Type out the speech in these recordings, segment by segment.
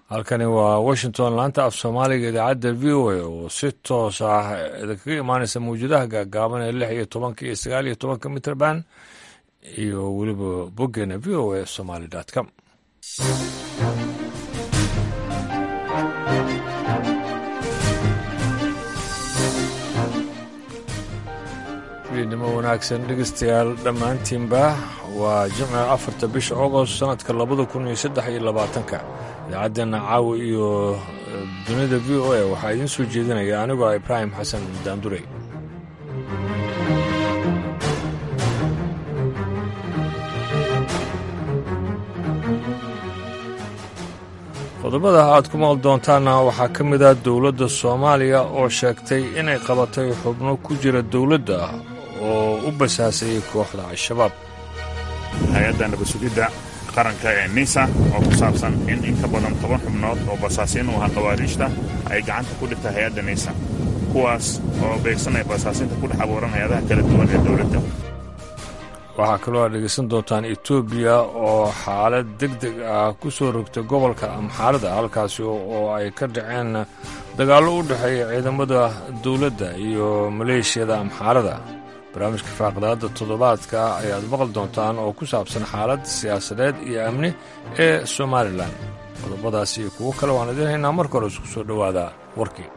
halkani waa washington laanta af soomaaliga idaacadda v o a oo si toos ah idinkaga imaanaysa mawjadaha gaagaaban ee lix iyo tobanka iyo sagaal iyo tobanka mitrband iyo weliba boggeena v o a somaly com fiidnimo wanaagsan dhegeystayaal dhammaantiinba waa jimca afarta bisha agost sanadka labada kun iyo saddex iyo labaatanka idaacaddeena caawa iyo dunida v o a waxaa idiin soo jeedinaya anigoo ah ibraahim xasan daandurey qodobada aad ku maqli doontaanna waxaa ka mid ah dowladda soomaaliya oo sheegtay inay qabatay xubno ku jira dowladda oo u basaasayay kooxda al-shabaab hay-adda nabasugidda qaranka ee nisa oo ku saabsan in in ka badan toban xubnood oo basaasiin u ahaa khawaariijta ay gacanta ku dhigtay hay-adda nisa kuwaas oo beegsanaya basaasinta ku dhex abuuran hay-adaha kala duwan ee dowladda waxaa kaloo aad dhegaysan doontaan etoobiya oo xaalad deg deg ah ku soo rogtay gobolka amxaarada halkaasi oo ay ka dhaceen dagaallo u dhexeeya ciidamada dowladda iyo maleeshiyada amxaarada barnaamijka faaqdaadda toddobaadka ayaad maqli doontaan oo ku saabsan xaalad siyaasadeed iyo amni ee somalilan qodobadaas iyo kuwo kale waan idiin haynaa marka hore isku soo dhowaada warkii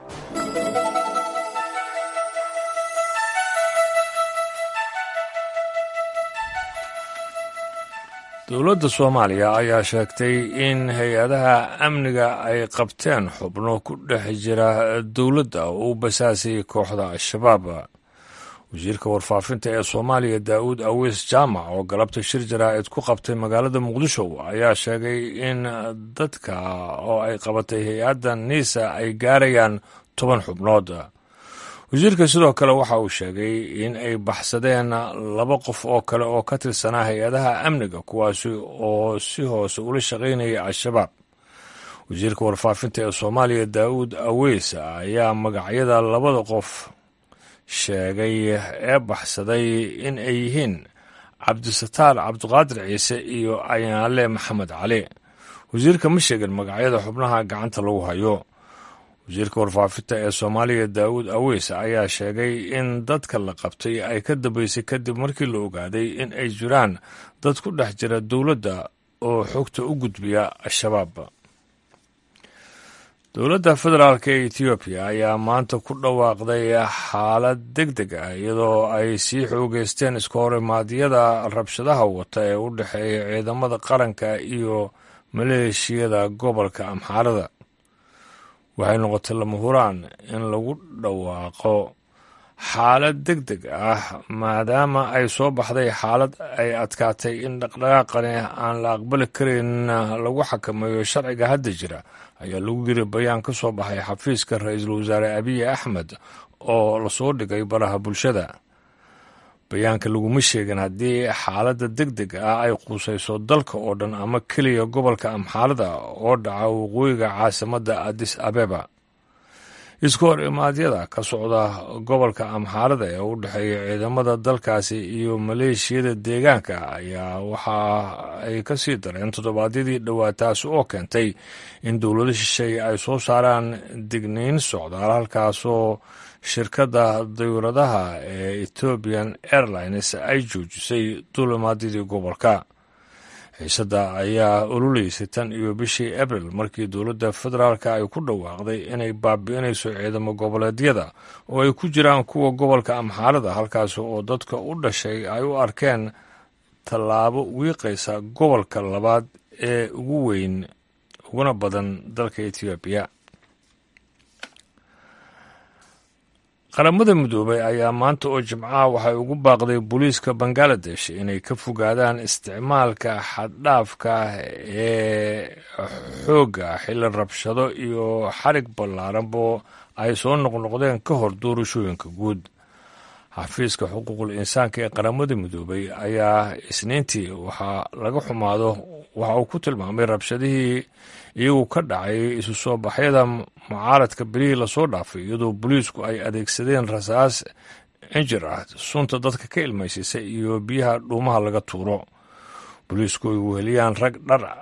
dowladda soomaaliya ayaa sheegtay in hay-adaha amniga ay qabteen xubno ku dhex jira dowladda oo u basaasayay kooxda al-shabaab wasiirka warfaafinta ee soomaaliya daa'uud aweys jaamac oo galabta shir jaraa'id ku qabtay magaalada muqdisho ayaa sheegay in dadka oo ay qabatay hay-adda niisa ay gaarayaan toban xubnood wasiirka sidoo kale waxa uu sheegay in ay baxsadeen laba qof oo kale oo ka tirsanaa hay-adaha amniga kuwaasi oo si hoose ula shaqaynaya al-shabaab wasiirka warfaafinta ee soomaaliya daa'uud aweys ayaa magacyada labada qof sheegay ee baxsaday in ay yihiin cabdisataar cabdiqaadir ciise iyo ayaale maxamed cali wasiirka ma sheegin magacyada xubnaha gacanta lagu hayo wasiirka warfaafinta ee soomaaliya daa'uud aweys ayaa sheegay in dadka la qabtay ay ka dambeysay kadib markii la ogaaday in ay jiraan dad ku dhex jira dowladda oo xogta u gudbiya al-shabaab dowladda federaalk ee etoobiya ayaa maanta ku dhawaaqday xaalad deg deg ah iyadoo ay sii xoogeysteen iska horimaadyada rabshadaha wata ee u dhexeeya ciidamada qaranka iyo maleeshiyada gobolka amxaarada waxay noqotay lama huraan in lagu dhawaaqo xaalad deg deg ah maadaama ay soo baxday xaalad ay adkaatay in dhaqdhaqaaqani aan la aqbali karin lagu xakameeyo sharciga hadda jira ayaa lagu yiri bayaan ka soo baxay xafiiska ra-iisul wasaare abiy axmed oo lasoo dhigay baraha bulshada bayaanka laguma sheegin haddii xaaladda deg deg ah ay quusayso dalka oo dhan ama keliya gobolka amxaarada oo dhaca waqooyiga caasimadda adis abeba iska hor imaadyada ka socda gobolka amxaarada ee u dhexeeya ciidamada dalkaasi iyo maleeshiyada deegaanka ayaa waxa ay ka sii dareen toddobaadyadii dhowaa taasi oo keentay in dowlado shisheeye ay soo saaraan digniin socdaal halkaasoo shirkadda dayuuradaha ee ethiopian airlines ay joojisay duulimaadyadii gobolka xiisadda ayaa oluleysay tan iyo bishii abril markii dowladda federaalka ay ku dhawaaqday inay baabi'inayso ciidamo goboleedyada oo ay ku jiraan kuwa gobolka amxaarada halkaasi oo dadka u dhashay ay u arkeen tallaabo wiiqaysa gobolka labaad ee ugu weyn uguna badan dalka etoobiya qaramada midoobay ayaa maanta oo jimcaha waxay ugu baaqday booliiska bangaladesh inay ka fogaadaan isticmaalka xaddhaafka ee xoogga xilli rabshado iyo xarig ballaaranbo ay soo noqnoqdeen ka hor doorashooyinka guud xafiiska xuquuqul insaanka ee qaramada midoobay ayaa isniintii waxaa laga xumaado waxa uu ku tilmaamay rabshadihii iyagu ka dhacay isu soo baxyada mucaaradka berihii lasoo dhaafay iyadoo booliisku ay adeegsadeen rasaas injir ah sunta dadka ka ilmaysiisa iyo biyaha dhuumaha laga tuuro booliisku ay weheliyaan rag dhar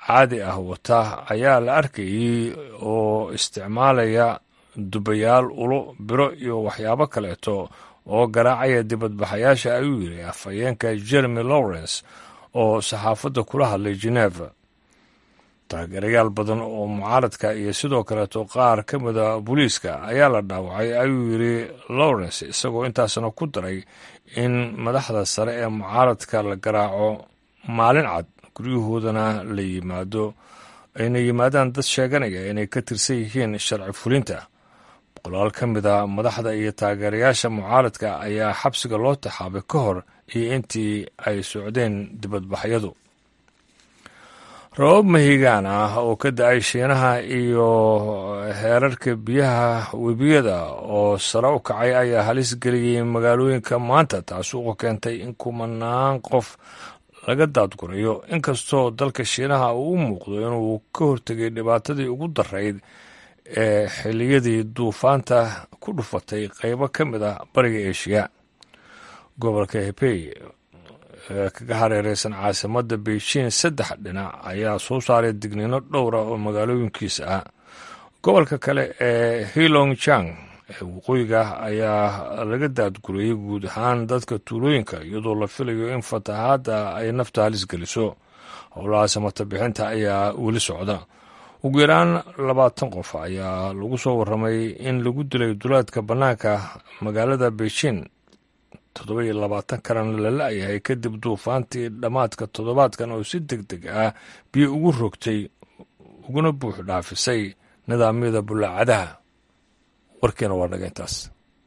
caadi ah wata ayaa la arkayay oo isticmaalaya dubayaal ulo biro iyo waxyaabo kaleeto oo garaacaya dibadbaxayaasha ayuu yidhi afhayeenka jeremy lawrence oo saxaafadda kula hadlay geneva taageerayaal badan oo mucaaradka iyo sidoo kaleeto qaar ka mida booliiska ayaa la dhaawacay ayuu yidhi lawrence isagoo intaasna ku daray in madaxda sare ee mucaaradka la garaaco maalin cad guryahoodana la yimaado ayna yimaadaan dad sheeganaya inay ka tirsan yihiin sharci fulinta boqolaal ka mida madaxda iyo taageerayaasha mucaaradka ayaa xabsiga loo taxaabay ka hor iyo intii ay socdeen dibadbaxyadu rabab mahigaan ah oo ka da-ay shiinaha iyo heerarka biyaha webiyada oo sare u kacay ayaa halis geliyey magaalooyinka maanta taasuuqo keentay in kumanaan qof laga daadgurayo inkastoo dalka shiinaha uu u muuqdo inuu ka hortegay dhibaatadii ugu darayd ee xilliyadii duufaanta ku dhufatay qeybo ka mid ah bariga eeshiya gobolka hebey ee kaga hareereysan caasimadda beijing saddex dhinac ayaa soo saaray digniino dhowra oo magaalooyinkiisa ah gobolka kale ee hilong jang ee waqooyiga ayaa laga daadgurayay guud ahaan dadka tuulooyinka iyadoo la filayo in fatahaadda ay nafta halis geliso howlaha samata bixinta ayaa weli socda ugu yaraan labaatan qof ayaa lagu soo warramay in lagu dilay duleedka bannaanka magaalada beijing toddoba iyo labaatan kalena la la-yahay kadib duufaantii dhammaadka toddobaadkan oo si deg deg ah biyo ugu rogtay uguna buux dhaafisay nidaamyada bullaacadaha warkiina waa dhaga intaas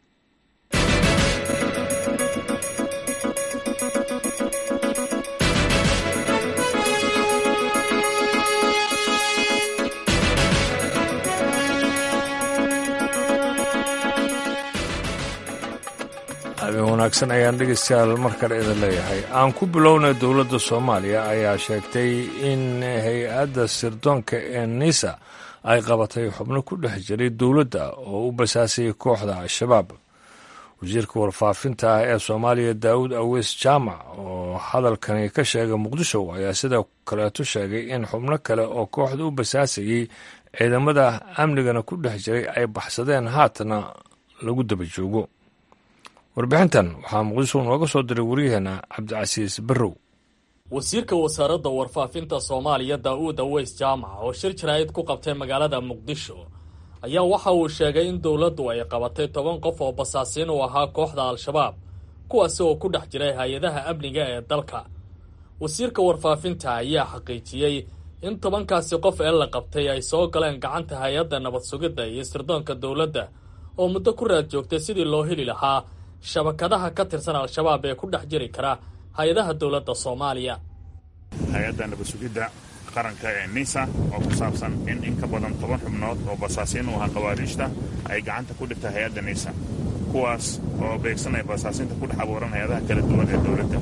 habeen wanaagsan ayaan dhegeystayaal mar kale idin leeyahay aan ku bilownay dowladda soomaaliya ayaa sheegtay in hay-adda sirdoonka ee nisa ay qabatay xubno ku dhex jiray dowladda oo u basaasayay kooxda al-shabaab wasiirka warfaafinta ah ee soomaaliya daawud aweys jaamac oo hadalkani ka sheegay muqdisho ayaa sidoo kaleeto sheegay in xubno kale oo kooxda u basaasayey ciidamada amnigana ku dhex jiray ay baxsadeen haatana lagu daba joogo warbixintan waxaa muqdisho nooga soo diray waryaheena cabdicasiis barrow wasiirka wasaaradda warfaafinta soomaaliya daa'uud aweys jaamac oo shir jaraa'id ku qabtay magaalada muqdisho ayaa waxa uu sheegay in dowladdu ay qabatay toban qof oo basaasiin u ahaa kooxda al-shabaab kuwaasi oo ku dhex jiray hay-adaha amniga ee dalka wasiirka warfaafinta ayaa xaqiijiyey in tobankaasi qof ee la qabtay ay soo galeen gacanta hay-adda nabad sugidda iyo sirdoonka dowladda oo muddo ku raad joogtay sidii loo heli lahaa shabakadaha ka tirsan al-shabaab ee ku dhex jiri kara hay-adaha dowladda soomaaliya hay-adda nabasugidda qaranka ee nisa oo ku saabsan in in ka badan toban xubnood oo basaasiin u ahaa khawaariijta ay gacanta ku dhigta hay-adda nisa kuwaas oo beegsanaya basaasiinta ku dhex abuuran hay-adaha kala duwan ee dowladda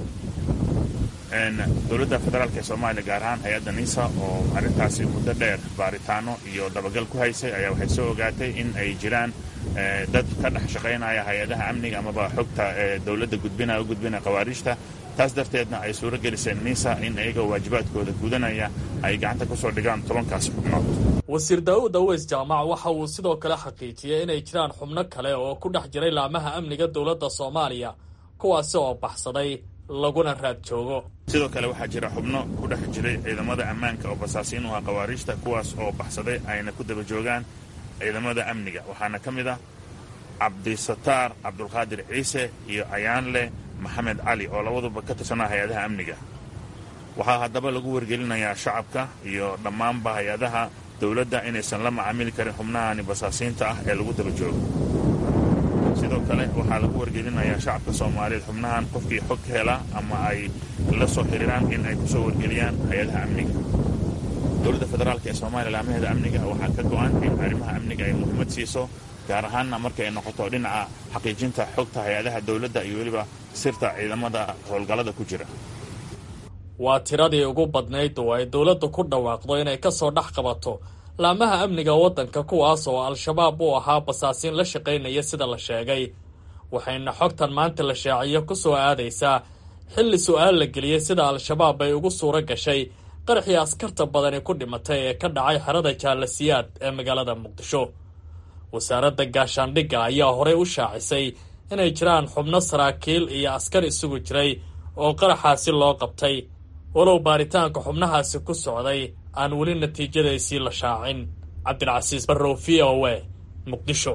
dowladda federaalk ee soomaaliya gaar ahaan hay-adda nisa oo arrintaasi muddo dheer baaritaano iyo dabagal ku haysay ayaa waxay soo ogaatay in ay jiraan dad ka dhex shaqaynaya hay-adaha amniga amaba xogta ee dowladda gudbinaya u gudbinaya khawaariijta taas darteedna ay suuro geliseen nisa in iyagoo waajibaadkooda gudanaya ay gacanta ku soo dhigaan tobankaasi xubnood wasiir daa'uud aweys jaamac waxa uu sidoo kale xaqiijiyey inay jiraan xubno kale oo ku dhex jiray laamaha amniga dowladda soomaaliya kuwaasi oo baxsaday laguna raad joogo sidoo kale waxaa jira xubno ku dhex jiray ciidamada ammaanka oo basaasiin u ahaa khawaariijta kuwaas oo baxsaday ayna ku daba joogaan ciidamada amniga waxaana ka mid ah cabdisataar cabdulqaadir ciise iyo ayaanle maxamed cali oo labaduba ka tirsanaa hay-adaha amniga waxaa haddaba lagu wargelinayaa shacabka iyo dhammaanba hay-adaha dowladda inaysan la macaamili karin xubnahani basaasiinta ah ee lagu daba joogo sidoo kale waxaa lagu wargelinayaa shacabka soomaaliyeed xubnahan qofkii xog ka hela ama ay la soo xiriiraan in ay ku soo wargeliyaan hay-adaha amniga dowladda federaalk ee soomaaliya laamaheeda amniga waxaa ka go-an in arrimaha amniga ay muhiimad siiso gaar ahaanna marka ay noqoto dhinaca xaqiijinta xogta hay-adaha dowladda iyo weliba sirta ciidamada howlgallada ku jira waa tiradii ugu badnayd oo ay dowladdu ku dhawaaqdo inay ka soo dhex qabato laamaha amniga waddanka kuwaas oo al-shabaab u ahaa basaasiin la shaqaynaya sida la sheegay waxayna xogtan maanta la shaaciyo ku soo aadaysaa xilli su-aal la geliyey sida al-shabaab ay ugu suuro gashay qaraxii askarta badani ku dhimatay ee ka dhacay xerada jaalasiyaad ee magaalada muqdisho wasaaradda gaashaandhigga ayaa horey u shaacisay inay jiraan xubno saraakiil iyo askar isugu jiray oo qaraxaasi loo qabtay walow baaritaanka xubnahaasi ku socday aan weli natiijadaysii la shaacin cabdilcasiis barrow v o e muqdisho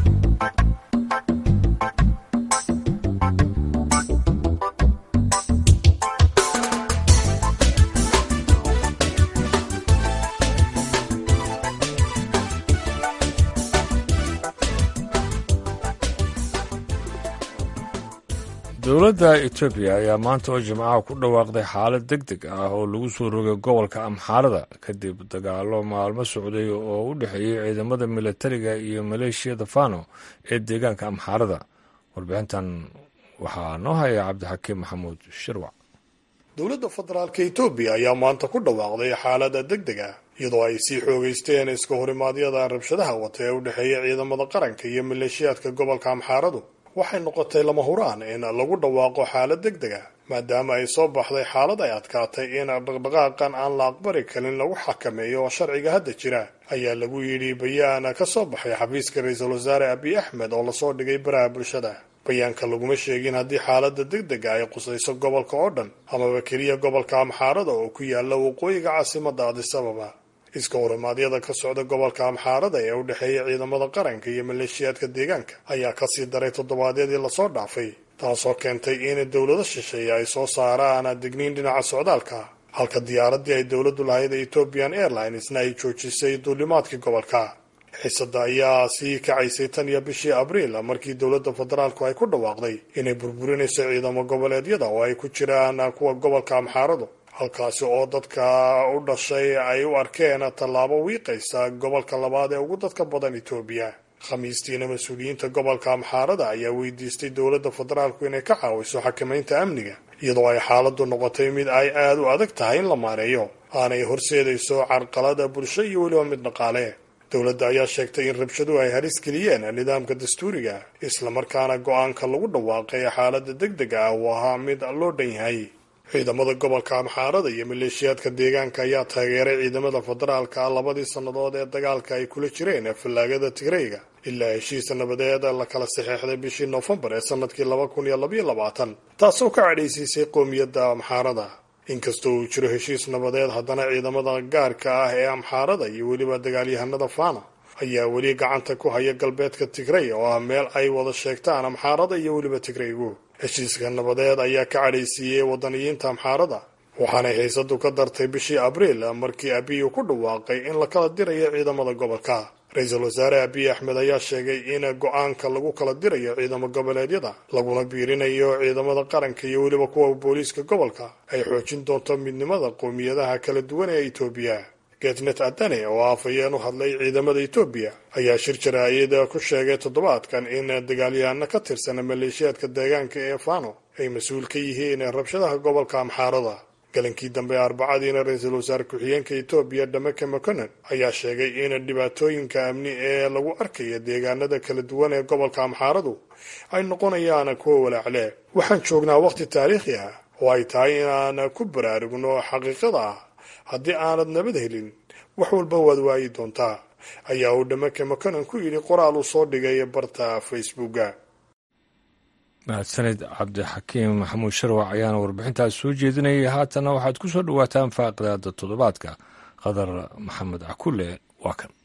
dowladda etoobiya ayaa maanta oo jimcaha ku dhawaaqday xaalad deg deg ah oo lagu soo rogay gobolka amxaarada kadib dagaalo maalmo socday oo u dhexeeyey ciidamada milatariga iyo maleeshiyada fano ee deegaanka amxaarada warbixintan waxaa noo haya cabdixakiim maxamuud shirwac dowladda federaalka etoobiya ayaa maanta ku dhawaaqday xaalada deg deg ah iyadoo ay sii xoogeysteen iska horimaadyada rabshadaha wata ee u dhexeeya ciidamada qaranka iyo maleeshiyaadka gobolka amxaaradu waxay noqotay lama huraan in lagu dhawaaqo xaalad deg deg ah maadaama ay soo baxday xaalad ay adkaatay in dhaqdhaqaaqan aan la aqbali karin lagu xakameeyo oo sharciga hadda jira ayaa lagu yidhi bayaan ka soo baxay xafiiska ra-iisul wasaare abiy axmed oo lasoo dhigay baraha bulshada bayaanka laguma sheegin haddii xaalada deg dega ay qusayso gobolka oo dhan amaba keliya gobolka amxaarada oo ku yaala waqooyiga caasimada adisababa iska horimaadyada ka socda gobolka amxaarada ee u dhexeeya ciidamada qaranka iyo maleeshiyaadka deegaanka ayaa kasii daray toddobaadyadii lasoo dhaafay taasoo keentay in dowlado shisheeye ay soo saaraan digniin dhinaca socdaalka halka diyaaradii ay dowladdu lahayd ethiopian airlinesna ay joojisay duulimaadkii gobolka xisada ayaa sii kacaysay tan iyo bishii abriil markii dowladda federaalku ay ku dhawaaqday inay burburinayso ciidamo goboleedyada oo ay ku jiraan kuwa gobolka amxaaradu halkaasi oo dadka u dhashay ay u arkeen tallaabo wiiqaysa gobolka labaad ee ugu dadka badan etoobiya khamiistiina mas-uuliyiinta gobolka amxaarada ayaa weydiistay dowladda federaalku inay ka caawiso xakamaynta amniga iyadoo ay xaaladdu noqotay mid ay aada u adag tahay in la maareeyo aanay horseedayso carqalada bulsho iyo weliba mid dhaqaale dowladda ayaa sheegtay in rabshaduhu ay halis geliyeen nidaamka dastuuriga islamarkaana go-aanka lagu dhawaaqay xaaladda deg dega ah uu ahaa mid loo dhan yahay ciidamada gobolka amxaarada iyo maleeshiyaadka deegaanka ayaa taageeray ciidamada federaalka labadii sannadood ee dagaalka ay kula jireen fallaagada tigreyga ilaa heshiisa nabadeed la kala saxeexday bishii noofembar ee sanadkii laba kun iyo labaiyo labaatan taasoo ka cadhaysiisay qoomiyadda amxaarada inkastoo uu jiro heshiis nabadeed haddana ciidamada gaarka ah ee amxaarada iyo weliba dagaalyahanada fana ayaa weli gacanta ku haya galbeedka tigrey oo ah meel ay wada sheegtaan amxaarada iyo weliba tigreygu heshiiska nabadeed ayaa ka cadhaysiiyey wadaniyiinta amxaarada waxaanay haysadu ka dartay bishii abriil markii abiy ku dhawaaqay in la kala dirayo ciidamada gobolka ra-iisul wasaare abiy axmed ayaa sheegay in go-aanka lagu kala dirayo ciidamo goboleedyada laguna biirinayo ciidamada qaranka iyo weliba kuwa booliiska gobolka ay xoojin doonto midnimada qowmiyadaha kala duwan ee etoobiya getnet adane oo afhayeen u hadlay ciidamada etoobiya ayaa shir jaraa'id ku sheegay toddobaadkan in dagaalyahano ka tirsan maleeshiyaadka deegaanka ee fano ay mas-uul ka yihiin rabshadaha gobolka amxaarada galankii dambe arbacadiina ra-iisul wasaare ku-xigeenka etoobiya dhameke maconen ayaa sheegay in dhibaatooyinka amni ee lagu arkaya deegaanada kala duwan ee gobolka amxaaradu ay noqonayaan kuwa walaacle waxaan joognaa waqti taariikhi ah oo ay tahay inaan ku baraarugno xaqiiqada ah haddii aanad nabad helin wax walba waad waayi doontaa ayaa uu dhameke maconen ku yidhi qoraal uu soo dhigay barta facebooka mahadsanid cabdixakiim maxamuud sharwac ayaana warbixintaas soo jeedinayay haatanna waxaad ku soo dhowaataan faaqidaada toddobaadka qadar maxamed cakule waa kan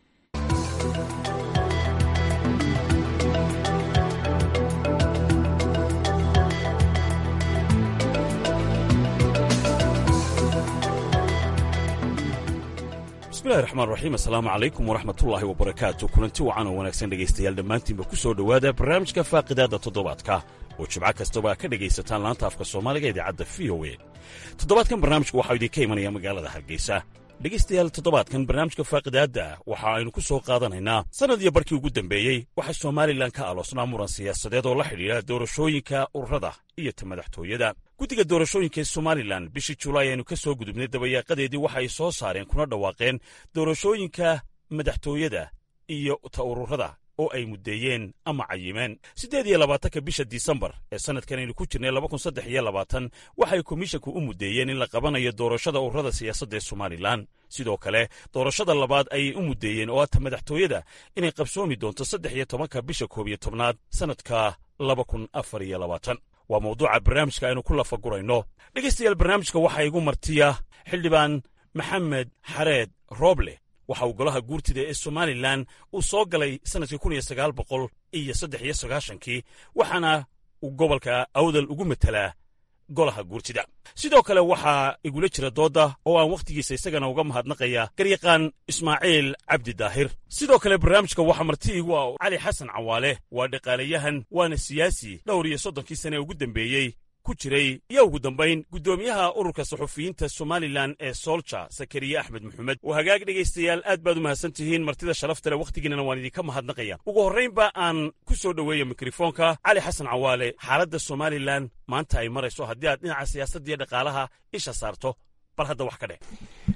bismillahi raxmaan raxiim assalaamu calaykum waraxmatullaahi wabarakaatu kulanti wacan oo wanaagsan dhegaystayaal dhammaantiinba ku soo dhowaada barnaamijka faaqidaadda toddobaadka oo jimco kastaba ka dhegaysataan laanta afka soomaaliga idaacadda v o e toddobaadkan barnaamijku waxaa idinka imanaya magaalada hargeysa dhegaystayaal toddobaadkan barnaamijka faaqidaadda waxa aynu ku soo qaadanaynaa sannad iyo barkii ugu dambeeyey waxaa somalilan ka aloosnaa muran siyaasadeed oo la xidhiidha doorashooyinka ururada iyo ta madaxtooyada guddiga doorashooyinka ee somalilan bishii julaay aynu ka soo gudubnay dabayaaqadeedii waxa ay soo saareen kuna dhawaaqeen doorashooyinka madaxtooyada iyo ta ururada oo ay muddeeyeen ama cayimeen siddeed iyo labaatanka bisha disembar ee sannadkan aynu ku jirnay laba kun saddex iyo labaatan waxay komishinku u muddeeyeen in la qabanayo doorashada ururada siyaasadda ee somalilan sidoo kale doorashada labaad ayay u muddeeyeen oo hata madaxtooyada inay qabsoomi doonto saddex iyo tobanka bisha koob iyo tobnaad sannadka laba kun afar iyo labaatan waa mawduuca barnaamijka aynu ku lafagurayno dhegaystayaal barnaamijka waxaa igu martiya xildhibaan maxamed xareed rooble waxa uu golaha guurtida ee somalilan uu soo galay sannadkii kun iyo sagaal boqol iyo saddex iyo sagaashankii waxaana uu gobolka awdal ugu matelaa golaha guurtida sidoo kale waxaa igula jira doodda oo aan wakhtigiisa isagana uga mahadnaqaya garyaqaan ismaaciil cabdi daahir sidoo kale barnaamijka waxaa marti igu ah cali xasan cawaale waa dhaqaalayahan waana siyaasi dhowr iyo soddonkii sane ugu dembeeyey ku jiray iyo ugu dambayn guddoomiyaha ururka saxufiyiinta somalilan ee soolja sakariye axmed maxamed oo hagaag dhegaystayaal aad baad u mahadsan tihiin martida sharafta leh wakhtigiinana waan idinka mahadnaqaya ugu horraynba aan ku soo dhoweeya mikrofoonka cali xasan cawaale xaaladda somalilan maanta ay marayso haddii aad dhinaca siyaasadda iyo dhaqaalaha isha saarto bal hadda wax ka dheh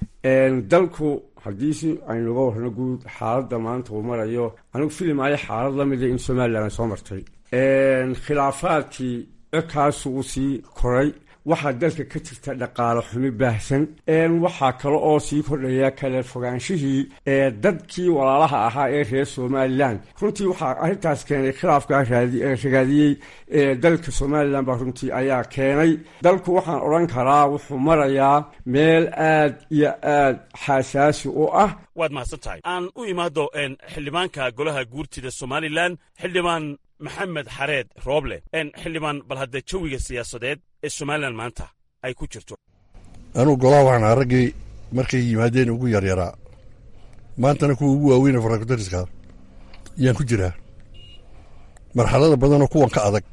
dalku haddii si aynuga warrano guud xaaladda maanta uu marayo anigu filimaayo xaalad la mida in somalilan ay soo martay khilaafaadkii codkaasu uu sii koray waxaa dalka ka jirta dhaqaalo xumi baahsan waxaa kale oo sii kordhaya kala fogaanshihii ee dadkii walaalaha ahaa ee reer somalilan runtii waxaa arrintaas keenay khilaafkaa ragaadiyey dalka somalilan baa runtii ayaa keenay dalku waxaan odhan karaa wuxuu marayaa meel aad iyo aad xasaasi u ah waad mahadsan tahay aan u imaado xildhibaanka golaha guurtida somalilan xildhibaan maxamed xareed rooble xildhibaan bal hadda jawiga siyaasadeed ee somalilan maanta ay ku jirto anuu golaha waxaan raggii markay yimaadeen ugu yaryaraa maantana kuwa ugu waaweyne farakutariska yaan ku jiraa marxalada badanoo kuwan ka adag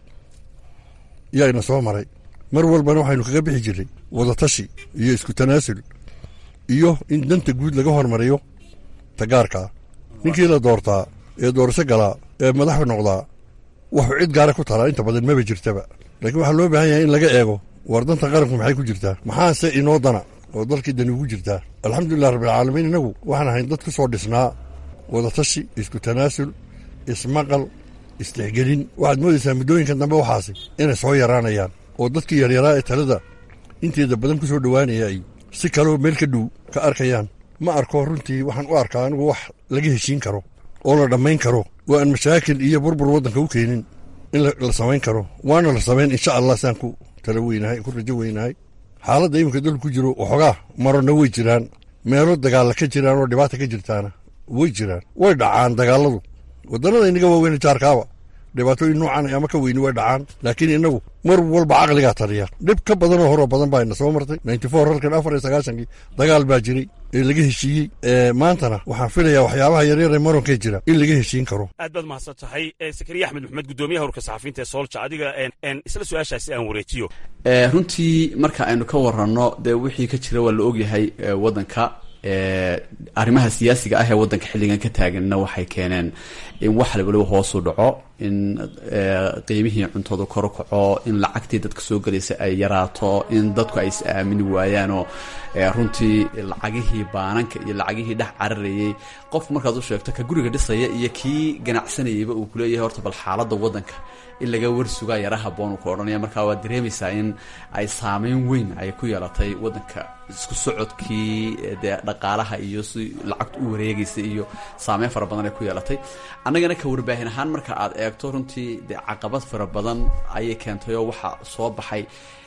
yaayna soo maray mar walbana waxaynu kaga bixi jirray wadatashi iyo isku tanaasul iyo in danta guud laga hormariyo tagaarkaa ninkii la doortaa ee doorasho galaa ee madaxu noqdaa wuxuu cid gaara ku talaa inta badan maba jirtaba laakiin waxaa loo baahan yahay in laga eego war danta qaranku maxay ku jirtaa maxaase inoo dana oo dalkii dani ugu jirtaa alxamdulilah rabbilcaalamiin innagu waxaan ahayn dad ku soo dhisnaa wadatashi isku tanaasul ismaqal istixgelin waxaad moodaysaa muddooyinkan dambe waxaasi inay soo yaraanayaan oo dadkii yaryaraa ee talada inteeda badan ku soo dhowaanaya ay si kaloo meel ka dhow ka arkayaan ma arko runtii waxaan u arkaa anigu wax laga heshiin karo oo la dhammayn karo oo aan mashaakil iyo burbur waddanka u keenin in la samayn karo waana la samayn insha allah saan ku tala weynahay ku rajo weynahay xaaladda iminka dalku ku jiro waxoogaa marona way jiraan meelo dagaalla ka jiraan oo dhibaata ka jirtaana way jiraan way dhacaan dagaalladu waddannada inaga waaweyne jaarkaaba dhibaatooyin noocan ama ka weyni way dhacaan laakiin innagu mar walba caqligaa taliya dhib ka badanoo horoo badan baa ina soo martay ninty four halkan afar iyo sagaashankii dagaal baa jiray ee laga heshiiyey maantana waxaan filayaa waxyaabaha yaryar ee maronkee jira in laga heshiin karo aad baad mahadsan tahay sakariya axmed maxamed guddoomiyaha urka saxafiinta ee soolja adiga isla su-aashaasi aan wareejiyo runtii marka aynu ka waranno dee wixii ka jira waa la ogyahay waddanka arrimaha siyaasiga ah ee waddanka xilligan ka taaganna waxay keeneen in wax waliba hoosu dhaco in qiimihii cuntadu kor kaco in lacagtii dadka soo gelaysa ay yaraato in dadku ay is aamini waayaanoo runtii lacagihii baananka iyo lacagihii dhex cararayay qofku markaad u sheegto ka guriga dhisaya iyo kii ganacsanayayba uu kuleeyahay horta bal xaaladda waddanka in laga warsugaa yara haboon uu ka odhanaya markaa waad dareemaysaa in ay saameyn weyn ay ku yeelatay waddanka isku socodkii dee dhaqaalaha iyo si lacagtu u wareegaysa iyo saameyn fara badan ay ku yeelatay annagana ka warbaahin ahaan marka aad eegto runtii dee caqabad fara badan ayay keentay oo waxaa soo baxay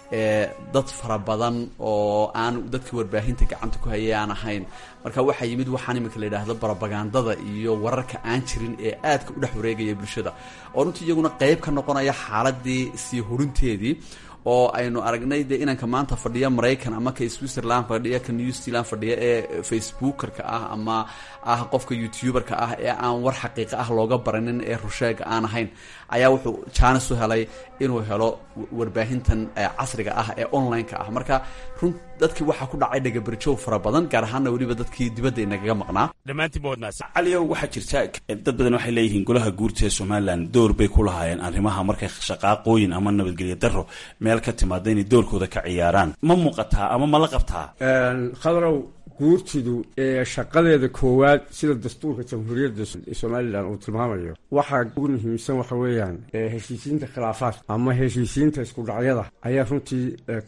dad fara badan oo aan dadkii warbaahinta gacanta ku hayay aan ahayn marka waxaa yimid waxaan iminka la yidhaahdo barobagandada iyo wararka aan jirin ee aadka u dhex wareegaya bulshada oo runtii iyaguna qeyb ka noqonaya xaaladii sii horinteedii oo aynu aragnay dee inanka maanta fadhiya maraykan ama ka switzerland fadhiya ka new zealand fadhiya ee facebookerka ah ama ah qofka youtuberka ah ee aan war xaqiiqa ah looga baranin ee rusheega aan ahayn ayaa wuxuu jaanis u helay inuu helo warbaahintan casriga ah ee online-ka ah marka run dadkii waxaa ku dhacay dhagabarjow fara badan gaar ahaanna weliba dadkii dibadda inagaga maqnaa dhammaantiinba waad mahadsan caliyow waxaa jirta dad badan waxay leeyihiin golaha guurta ee somalilan door bay ku lahaayeen arrimaha markay shaqaaqooyin ama nabadgelyo daro meel ka timaada inay doorkooda ka ciyaaraan ma muuqataa ama ma la qabtaa khadrow guurtidu shaqadeeda koowaad sida dastuurka jamhuuriyadda somalilan uu tilmaamayo waxaa ugu muhiimsan waxa weeyaan heshiisiinta khilaafaadka ama heshiisiinta iskudhacyada ayaa runtii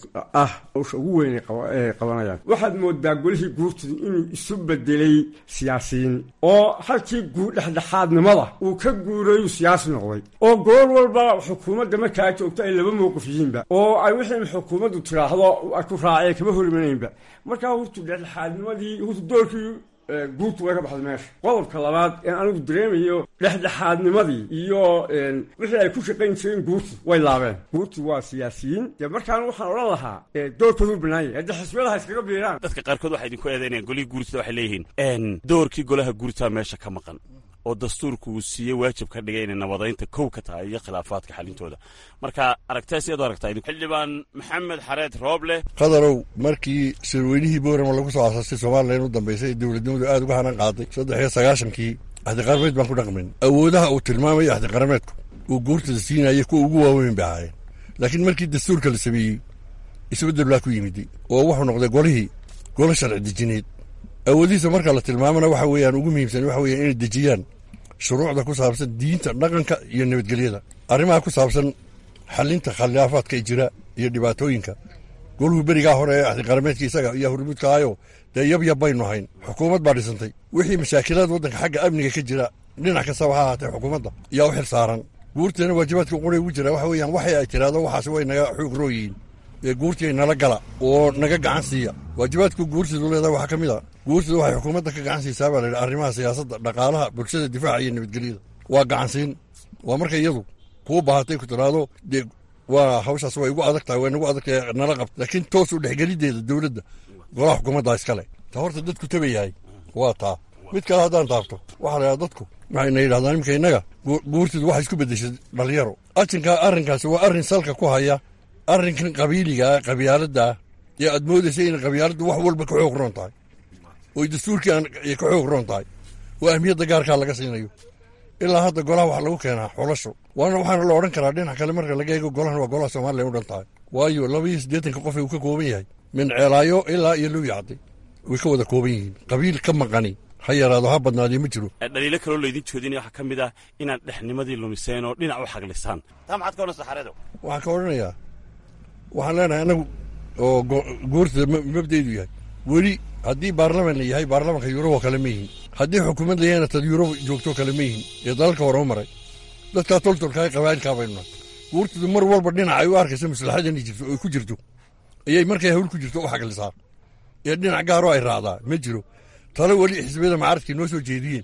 ah hawsha ugu weyn ay qabanayaan waxaad moodaa golihii guurtidu inuu isu bedelay siyaasiyiin oo halkii dhexdhexaadnimada uu ka guurayuu siyaasi noqday oo goor walba xukuumadda markaa joogto ay laba mowqif yihiinba oo ay wixii xukuumaddu tiraahdo ay ku raaceen kama horimanayinba markaa hurtu dhexdhexaadnimadii hurtu doorkii guurtu way ka baxday meesha qodobka labaad ee anigu dareemayo dhexdhexaadnimadii iyo wixii ay ku shaqayn jireen guurtu way laabeen guurtu waa siyaasiyiin dee markaan waxaan odhan lahaa doorkoodu banaanyay hadda xisbiyadaha iskaga biiraan dadka qaarkood waxay idinku eedaynayaan golihii guurtada waxay leeyihiin doorkii golaha guurtaa meesha ka maqan oo dastuurku uu siiyey waajib ka dhigay inay nabadaynta kow ka tahay iyo khilaafaadka xalintooda marka aragtee siyaad u aragtaa xildhibaan maxamed xareed rooble qadarow markii sirweynihii boorama lagu soo asaastay somalilan u dambaysay dowladnimadu aad uga hanan qaaday saddex iyo sagaashankii axdiqarameed baan ku dhaqmin awoodaha uu tilmaamayo axdiqarameedku uu guurtada siinaya kuwa ugu waaweyn bay ahaayeen laakiin markii dastuurka la sameeyey isbeddel baa ku yimid oo wuxuu noqday golihii golo sharci dejineed awoodihiisa marka la tilmaamana waxa weeyaan ugu muhiimsan waxa weeyaan inay dejiyaan shuruucda ku saabsan diinta dhaqanka iyo nabadgelyada arrimaha ku saabsan xalinta khilaafaadka jira iyo dhibaatooyinka goluhu berigaa hore ee axdiqarameedka isaga iyo hurmuudka ahayo dee yabyab baynu ahayn xukuumad baa dhisantay wixii mashaakilaad waddanka xagga amniga ka jira dhinac kastaba ha ahaatee xukuumadda yaa u xil saaran guurteena waajibaadka quray ugu jira waxa weeyaan waxay ay tiraahdo waxaas way naga xoog rooyihiin ee guurtii nala gala oo naga gacan siiya waajibaadku guurtidu leedahay waxaa ka mid a guurtidu waxay xukuumadda ka gacan siisaa baa la yidhi arrimaha siyaasadda dhaqaalaha bulshada difaaca iyo nabadgelyada waa gacansiin waa marka iyadu kuu baahatay ku tiraahdo dee waa hawshaas way igu adag tahay way nagu adag tahay nala qabta laakiin toos u dhexgelideeda dowladda golaha xukuumadda iskale ta horta dadku tabayahay waa taa mid kale haddaan taabto waxaa la yidhaha dadku waxayna yidhahdaan iminka innaga guurtidu waxay isku beddeshay dhalinyaro ajinkaa arrinkaasi waa arrin salka ku haya arrinkan qabiiligaa qabyaaladdaa ee aad moodaysa inay qabyaaladdu wax walba ka xoog roon tahay oy dastuurkii ay ka xoog roon tahay oo ahmiyadda gaarkaa laga siinayo ilaa hadda golaha waxaa lagu keenaa xulasho waana waxaana la odhan karaa dhinac kale marka laga eego golahan waa golaha somalilan u dhan tahay waayo laba iyo siddeetanka qof uu ka kooban yahay min ceelaayo ilaa iyo luwi cadday way ka wada kooban yihiin qabiil ka maqani ha yaraado ha badnaadee ma jiro dhaliilo kaloo laydin joodinaya waxaa ka mid ah inaad dhexnimadii lumiseen oo dhinac u xaglisaan taa maxaad ka odhanaysaa xareedow waxaan ka odhanayaa waxaan leenahay annagu oo guurtada mabdaydu yahay weli haddii baarlaman la yahay baarlamanka yurobo kale ma yihin haddii xukuumad la yahayna tad yurob joogto kale ma yihin ee dalalka horeu maray dadkaa toltolka ee qabaa'ilkaa baynuna guurtadu mar walba dhinac ay u arkayso maslaxadan jirto oy ku jirto ayay markay hawl ku jirto u xaglisaa ee dhinac gaaroo ay raacdaa ma jiro tale weli xisbiyada macaradkay noo soo jeediyeen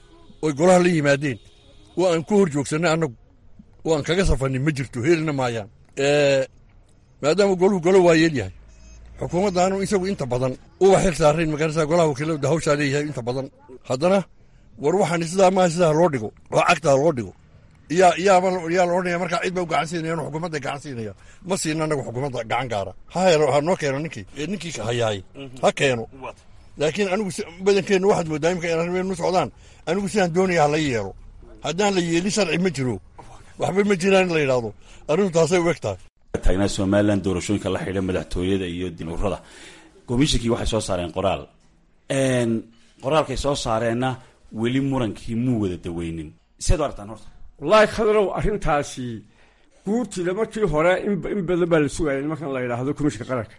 oy golaha la yimaadeen oo aan ku hor joogsannay annagu oo aan kaga safannin ma jirto helina maayaan maadaama goluhu golo waa yeel yahay xukuumaddaanu isagu inta badan uba xil saarayn magarasa golaha wakiilada hawshaa leeyahay inta badan haddana war waxaan sidaa maaha sidaa loo dhigo oo cagtaa loo dhigo yaa yaaba yaa la odhanaya markaa cid ba u gacan siinaya inu xukuumadda gacan siinaya ma siina anagu xukuumadda gacan gaara ha helo ha noo keeno ninkii ee ninkii hayaay ha keeno laakiin anigu badankeennu waxaad moodaa imika in arrimeenu socdaan anigu sidaan doonaya ha la yeelo haddaan la yeelin sharci ma jiro waxba ma jiraan in la yidhaahdo arrintu taasay u eg tahay taagnaa somalilan doorashooyinka la xidha madaxtooyada iyo dinuurada komishinkii waxay soo saareen qoraal qoraalkay soo saareenna weli murankii muu wada daweynin siaad u aragtaan horta wallaahi khadarow arrintaasi guurtida markii hore in badan baa la sugayay markan la yidhaahdo komishinka qaranka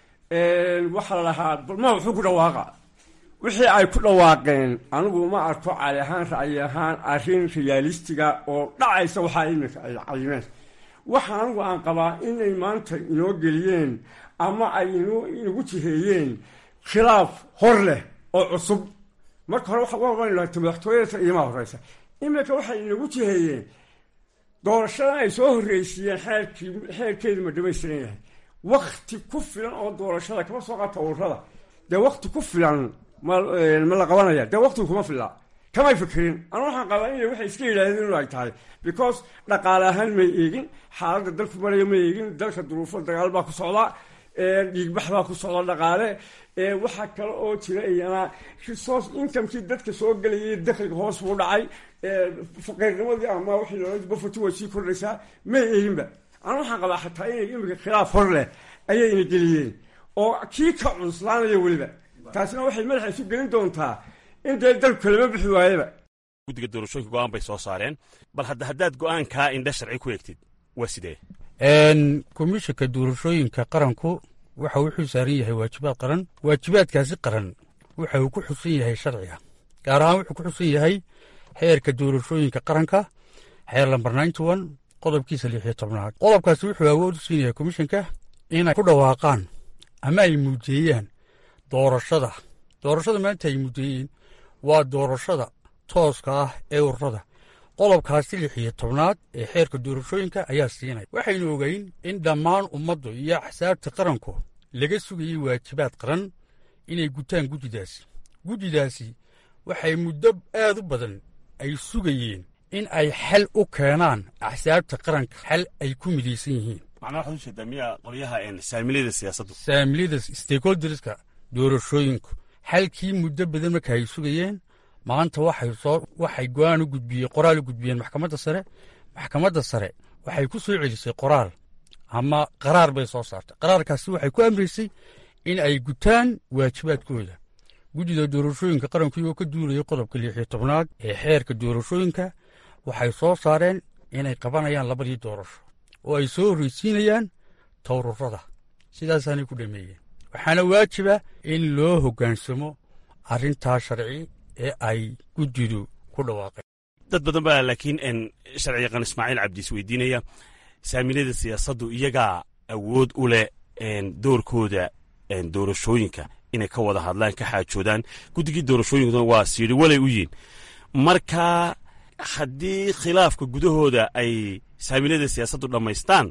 waxaa la lahaa balma wuxuu ku dhawaaqa wixii ay ku dhawaaqeen anigu ma arko cali ahaan ra'yi ahaan arrin riyaalistiga oo dhacaysa waxaa iminka ay cayimeen waxa anigu aan qabaa inay maanta inoo geliyeen ama ay inagu jiheeyeen khilaaf hor leh oo cusub marka hore waata madaxtooyada iyomaa horeysa iminka waxay inagu jiheeyeen doorashadan ay soo horreysiiyeen xeerkii xeerkeedu ma dhamaystiran yahay wakti ku filan oo doorashada kama soo qaata ururada dee wakti ku filan ma ma la qabanaya dee waktigu kuma filla kamay fikirin anu waxaan qabaa inay waxay iska yidhaahdeen inu ay tahay because dhaqaale ahaan may eegin xaaladda dalku maraya ma eegin dalka duruufo dagaal baa ku socda dhiigbax baa ku socda dhaqaale waxaa kale oo jira iyana resource incomekii dadka soo gelayay dakhliga hoos buu dhacay faqiirnimadii ama wixii loola bafati way sii kordhaysaa may eeginba anu waxaan qabaa xataa inay imika khilaaf hor leh ayayna geliyeen oo kii ka cuslaanaya weliba taasina waxay madaxa isu gelin doontaa in dee dalku lama bixi waayaba guddiga doorashooyinka go'aan bay soo saareen bal hadda haddaad go'aankaa indha sharci ku eegtid waa sidee komishanka doorashooyinka qaranku waxa uu xil saaran yahay waajibaad qaran waajibaadkaasi qaran waxa uu ku xusan yahay sharciga gaar ahaan wuxuu ku xusan yahay xeerka doorashooyinka qaranka xeer lambar ninety one qodobkiisa lix iyo tobnaad qodobkaasi wuxuu awood u siinaya komishanka inay ku dhawaaqaan ama ay muujeeyaan doorashada doorashada maanta ay muujeeyeen waa doorashada tooska ah ee ururada qodobkaasi lix iyo tobnaad ee xeerka doorashooyinka ayaa siinaya waxaynu ogeyn in dhammaan ummaddu iyo axsaabta qaranku laga sugayey waajibaad qaran inay gutaan guddidaasi guddidaasi waxay muddo aad u badan ay sugayeen in ay xal u keenaan axsaabta qaranka xal ay ku midaysan yihiin macnaa waxaad u jeedaa miya qolyaha saamilada siyaasaddu saamiliyada stakeholderska doorashooyinku xalkii muddo badan marka ay sugayeen maanta waxay soo waxay go-aan u gudbiyeen qoraal u gudbiyeen maxkamadda sare maxkamadda sare waxay ku soo celisay qoraal ama qaraar bay soo saartay qaraarkaasi waxay ku amraysay in ay gutaan waajibaadkooda guddida doorashooyinka qaranku iyagoo ka duulayay qodobka lix iyo tobnaad ee xeerka doorashooyinka waxay soo saareen inay qabanayaan labadii doorasho oo ay soo horreysiinayaan towrurada sidaasaanay ku dhameeyeen waxaana waajiba in loo hoggaansamo arrintaa sharci ee ay guddidu ku dhawaaqeen dad badan baa laakiin sharci yaqaan ismaaciil cabdi is weydiinaya saamilada siyaasaddu iyagaa awood u leh doorkooda doorashooyinka inay ka wada hadlaan ka xaajoodaan guddigii doorashooyinkuna waa siidhi walay u yihin marka haddii khilaafka gudahooda ay saamilada siyaasaddu dhammaystaan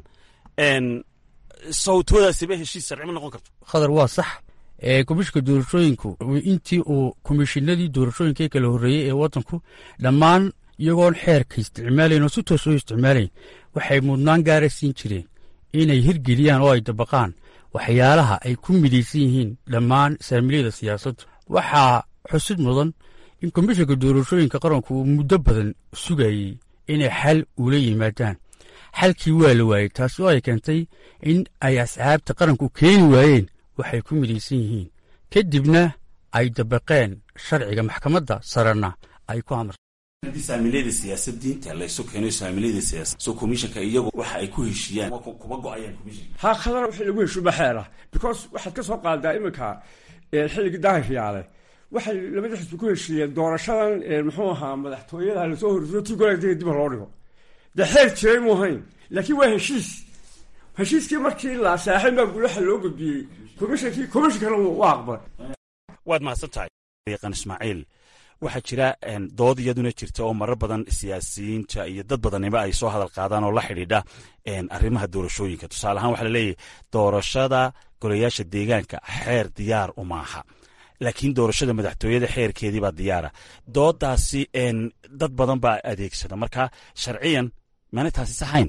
sawtoodaasiba heshiis sharci ma noqon karto khadar waa sax komishinka doorashooyinku intii uu komishinadii doorashooyinka kala horreeyey ee waddanku dhammaan iyagoon xeerka isticmaalayn oo si toos oo isticmaalayn waxay mudnaan gaara siin jireen inay hirgeliyaan oo ay dabaqaan waxyaalaha ay ku midaysan yihiin dhammaan saamiliyada siyaasaddu waxaa xusid mudan in komishinka doorashooyinka qaranku uu muddo badan sugayey inay xal ula yimaadaan xalkii waa la waayey taasi oo ay keentay in ay asxaabta qaranku keeni waayeen waxay ku midaysan yihiin kadibna ay dabaqeen sharciga maxkamadda sarena ay ku amar haddii saamilada siyaasad diinta laysu keeno saamilada siyaasad so komishanka iyagu waxa ay ku heshiiyaan kuma go-ayaan komishanka haa khadar wixii lagu heshuuba xeera because waxaad ka soo qaadaa iminka xilligii daahiryaale waxay labada xisbi ku heshiiyeen doorashadan muxuu ahaa madaxtooyada lasoo horriyo tii goleegdega dib loo dhigo dee xeer jiray mu ahayn laakiin waa heshiis heshiiskii markii la saaxin baa gulaha loo gudbiyey komishankii komishankana waa aqbal waad mahadsan tahay yaqaan ismaaciil waxaa jira dood iyaduna jirta oo marar badan siyaasiyiinta iyo dad badaniba ay soo hadal qaadaan oo la xidhiidha arrimaha doorashooyinka tusaale ahaan waxaa laleeyahy doorashada golayaasha deegaanka xeer diyaar umaaha laakiin doorashada madaxtooyada xeerkeedii baa diyaara doodaasi dad badan baa adeegsada marka sharciyan maana taasi saxayn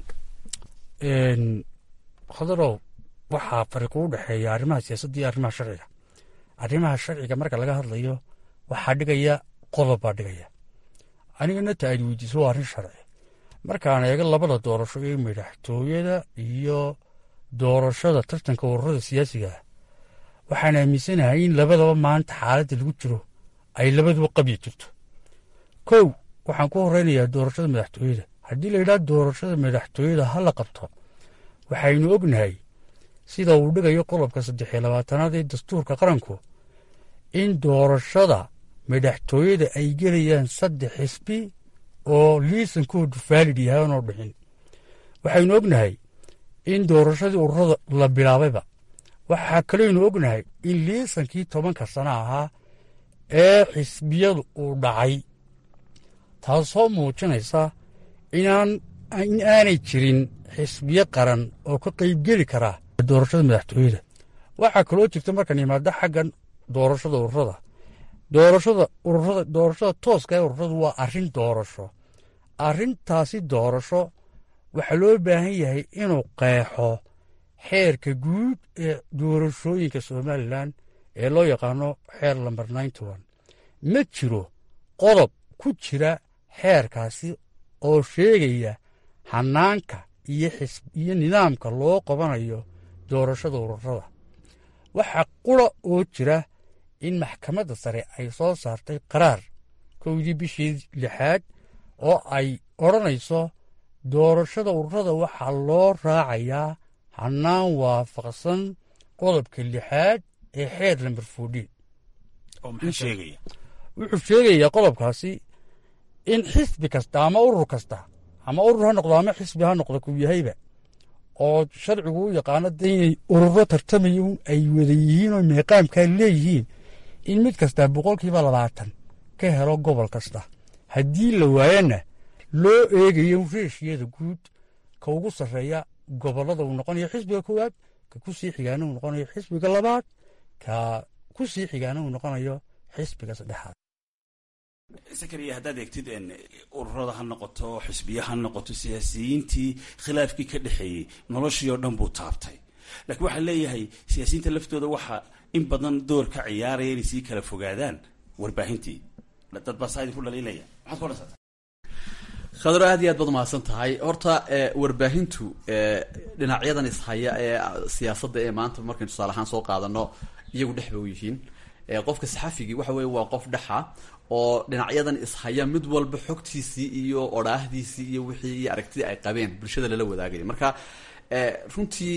khadarow waxaa fariiqu u dhexeeya arrimaha siyaasadda iyo arrimaha sharciga arrimaha sharciga marka laga hadlayo waxaa dhigaya qodob baa dhigaya anigana ta aad weydiiso waa arrin sharci markaan eego labada doorasho ee madaxtooyada iyo doorashada tartanka ururada siyaasiga ah waxaan aaminsanahay in labadaba maanta xaaladda lagu jiro ay labaduba qabyi jirto kow waxaan ku horeynayaa doorashada madaxtooyada haddii la yidhaha doorashada madaxtooyada ha la qabto waxaynu ognahay sida uu dhigayo qodobka saddex iyo labaatanaad ee dastuurka qaranku in doorashada madaxtooyada ay gelayaan saddex xisbi oo liisankoodu faalid yahay oonoo dhixin waxaynu ognahay in doorashadii ururada la bilaabayba waxaa kaleynu ognahay in liisankii tobanka sana ahaa ee xisbiyadu uu dhacay taasoo muujinaysa inaan in aanay jirin xisbiyo qaran oo ka qaybgeli karaa doorashada madaxtooyada waxaa kaloo jirta markaan yimaado xaggan doorashada ururada doorashada ururada doorashada tooska ee ururadu waa arrin doorasho arrintaasi doorasho waxaa loo baahan yahay inuu qeexo xeerka guud ee doorashooyinka somalilan ee loo yaqaano xeer lamber ninety one ma jiro qodob ku jira xeerkaasi oo sheegaya hanaanka iyo iyo nidaamka loo qabanayo doorashada ururada waxaa qura oo jira in maxkamadda sare ay soo saartay qaraar kowdii bishii lixaad oo ay odhanayso doorashada ururada waxaa loo raacayaa hannaan waafaqsan qodobka lixaad ee xeer lamber fourdiin oo maxaa sheegaya wuxuu sheegayaa qodobkaasi in xisbi kasta ama urur kasta ama urur ha noqdo ama xisbi ha noqdo kuu yahayba oo sharcigu u yaqaano de inay ururo tartamaya un ay wada yihiin oo meeqaamkaa leeyihiin in mid kastaa boqolkiiba labaatan ka helo gobol kasta haddii la waayana loo eegayo reeshiyada guud ka ugu sarreeya gobollada uu noqonayo xisbiga koowaad ka ku sii xigaana uu noqonayo xisbiga labaad ka ku sii xigaana uu noqonayo xisbiga saddexaad sakariya haddaad eegtid ururada ha noqoto xisbiya ha noqoto siyaasiyiintii khilaafkii ka dhexeeyey noloshii oo dhan buu taabtay laakiin waxaa leeyahay siyaasiyiinta laftooda waxaa in badan door ka ciyaaraya inay sii kala fogaadaan warbaahintii dad baa saa idinku dhaliilaya maxaad ku odhansataa khadro aad iyo aad baad umahadsan tahay horta warbaahintu dhinacyadan ishaya ee siyaasadda ee maanta markaynu tusaale ahaan soo qaadano iyagu dhex ba u yihiin qofka saxafigii waxa weye waa qof dhexa oo dhinacyadan ishaya mid walba xogtiisii iyo odhaahdiisii iyo wixii iyo aragtidii ay qabeen bulshada lala wadaagaya marka runtii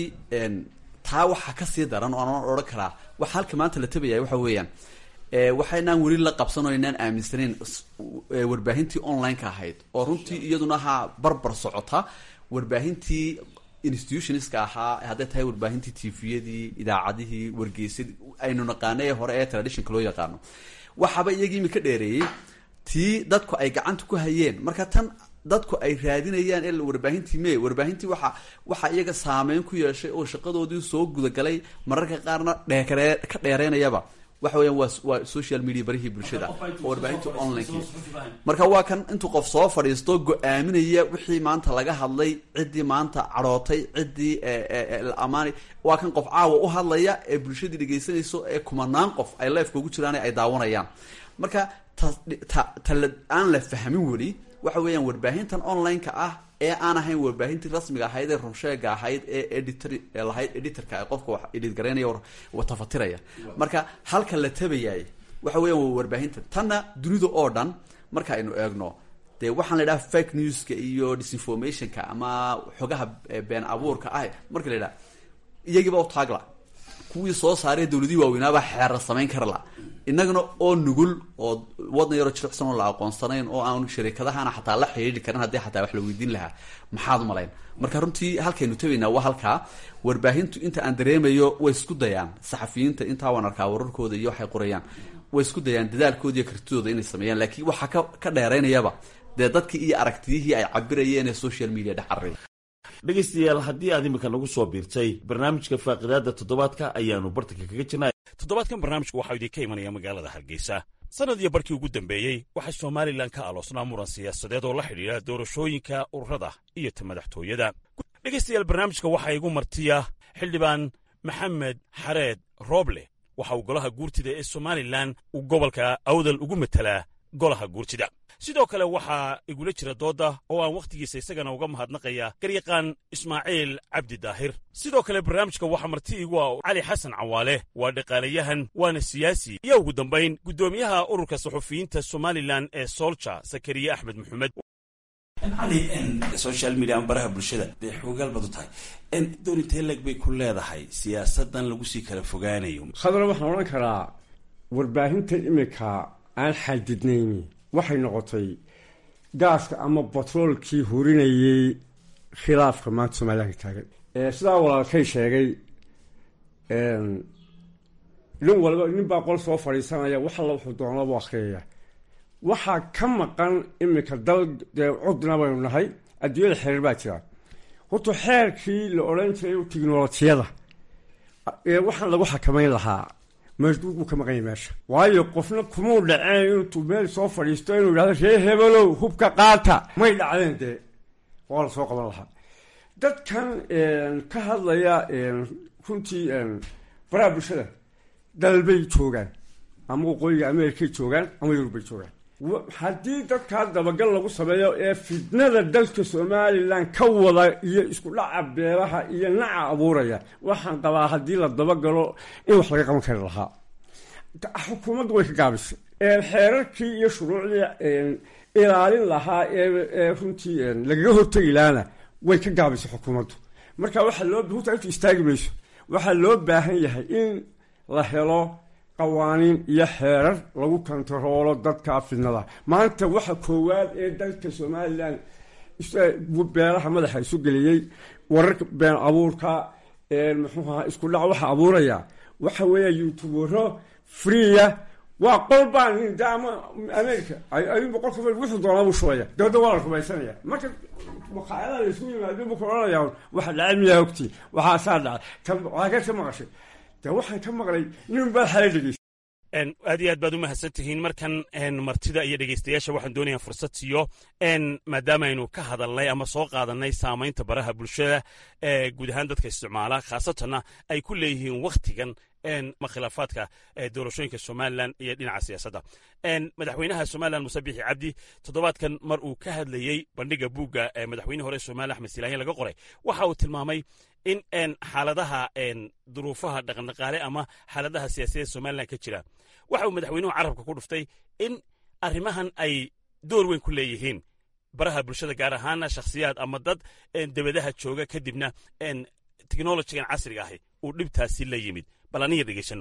taa waxaa kasii daran oo aan odhan karaa waxa halka maanta la tabaya waxa weeyaan waxaynaan weli la qabsan oo aynaan aaminsanayn warbaahintii online-ka ahayd oo runtii iyaduna ha barbar socota warbaahintii institutionska ahaa hadday tahay warbaahintii tviyadii idaacadihii wargeysadii aynu naqaano ee hore ee traditionka loo yaqaano waxaaba iyagii imika dheereeyey tii dadku ay gacanta ku hayeen marka tan dadku ay raadinayaan ee warbaahintii me warbaahintii waxa waxaa iyaga saameyn ku yeeshay oo shaqadoodii soo gudagalay mararka qaarna dheekare ka dheereynayaba waxa weeyaan waa waa social media barihii bulshada oo warbaahintii online marka waa kan intuu qof soo fadhiisto go-aaminaya wixii maanta laga hadlay ciddii maanta cadhootay ciddii la amaanay waa kan qof caawa u hadlaya ee bulshadii dhegaysanayso ee kumanaan qof ay lifeka ugu jiraan ay daawanayaan marka ta ta ta aan la fahmin weli waxa weeyaan warbaahintan online-ka ah ee aan ahayn warbaahintii rasmiga ahayd ee runsheega ahayd ee editor lahayd editorka qofka wax edit garaynaya tafatiraya marka halka la tabayay waxa weeyaan waa warbaahinta tanna dunida oo dhan marka aynu eegno dee waxaan la idhaha fake newska iyo disinformationka ama xogaha been abuurka ah marka la idhaha iyagiiba u taagla kuwii soo saaray dawladihii waaweynaaba xeerar samayn kara la innagana oo nugul oo wadan yaroo jilicsan oo la aqoonsanayn oo aan sharikadahana xataa la xidhiidhi karin haddii xataa wax la weydiin lahaa maxaad umalayn marka runtii halkaynu tabaynaa waa halkaa warbaahintu inta aan dareemayo way isku dayaan saxafiyiinta intaa waan arkaa wararkooda iyo waxay qorayaan way isku dayaan dadaalkooda iyo kartidooda inay sameeyaan laakiin waxaa ka ka dheeraynayaba dee dadkii iyo aragtiyihii ay cabirayeen ee social media dhex carray dhegaystayaal haddii aad imika nagu soo biirtay barnaamijka faaqidaada toddobaadka ayaanu bartanka kaga jirnay toddobaadkan barnaamijku waxaa idinka imanaya magaalada hargeysa sannad iyo barkii ugu dambeeyey waxaa somalilan ka aloosnaa muran siyaasadeed oo la xidhiidha doorashooyinka ururada iyo ta madaxtooyada dhegaystayaal barnaamijka waxaa igu martiya xildhibaan maxamed xareed rooble waxa uu golaha guurtida ee somalilan uu gobolka awdal ugu matelaa golaha guurtida sidoo kale waxaa igula jira doodda oo aan wakhtigiisa isagana uga mahadnaqaya garyaqaan ismaaciil cabdi daahir sidoo kale barnaamijka waxaa marti igu ah cali xasan cawaale waa dhaqaalayahan waana siyaasi iyo ugu dambayn guddoomiyaha ururka saxufiyiinta somalilan ee soolja sakariye axmed maxamed cali social media ama baraha bulshada dee xoogaal baad u tahay doonintee leeg bay ku leedahay siyaasadan lagu sii kala fogaanayo khadra waxaan odhan karaa warbaahinta imika aan xadidnayni waxay noqotay gaaska ama batroolkii hurinayay khilaafka maanta somalilan ka taagan sidaa walaalkay sheegay nin walba nin baa qol soo fadhiisanaya wax alla wuxuu doonaba akhriyaya waxaa ka maqan imika dal dee cudna baynu nahay adduunyada xeer baa jira horta xeerkii la odhan jiray tiknolojiyada waxaan lagu xakamayn lahaa meesduud buu ka maqanya meesha waayo qofna kumuu dhaceen intuu meel soo fadhiisto inuu yidhahdo ree hebelow hubka qaata may dhacdeen dee waa la soo qaban lahaa dadkan ka hadlaya runtii baraha bulshada dalbay joogaan ama waqooyiga amerikay joogaan ama yurubay joogaan haddii dadkaa dabagal lagu sameeyo ee fitnada dalka somalilan ka wada iyo isku dhaca beelaha iyo naca abuuraya waxaan qabaa haddii la dabagalo in wax laga qaban kari lahaa xukuumaddu way ka gaabisay xeerarkii iyo shuruucdii ilaalin lahaa ee runtii lagaga hortegi lahaana way ka gaabisay xukuumaddu marka waxaa loo huta intu istaagi mayso waxaa loo baahan yahay in la helo qawaaniin iyo xeerar lagu kontaroolo dadka fidnada maanta waxa koowaad ee dalka somalilan beelaha madaxa isu geliyey wararka been abuurka muxuuha isku dhac waxa abuuraya waxa weeya youtubero freeya waa qol baan ama america ayuunba qolka wuxuu doonaa buu shubaya dabadda waa la rumaysanaya marka maqaayadaha la isugu yimaado buu ka odhanaya waxa dhacay miyaa ogtii waxaasaa dhacay waxaa ka maqashay de waxaan ka maqlay nin baa xala dhegeysa aad iyo aad baad u mahadsan tihiin markan martida iyo dhegeystayaasha waxaan doonayaa fursad siiyo maadaama aynu ka hadalnay ama soo qaadanay saamaynta baraha bulshada ee guud ahaan dadka isticmaala khaasatanna ay ku leeyihiin wakhtigan ma khilaafaadka doorashooyinka somalilan iyo dhinaca siyaasadda madaxweynaha somalilan muse bixi cabdi toddobaadkan mar uu ka hadlayey bandhiga buugga madaxweyne hore somalilan axmed silaanya laga qoray waxa uu tilmaamay in xaaladaha duruufaha dhaqandhaqaale ama xaaladaha siyaasadeed somalilan ka jira waxa uu madaxweynuhu carabka ku dhuftay in arrimahan ay door weyn ku leeyihiin baraha bulshada gaar ahaana shakhsiyaad ama dad debadaha jooga kadibna teknolojigan casriga ahi uu dhibtaasi la yimid bal aniga dhegeysano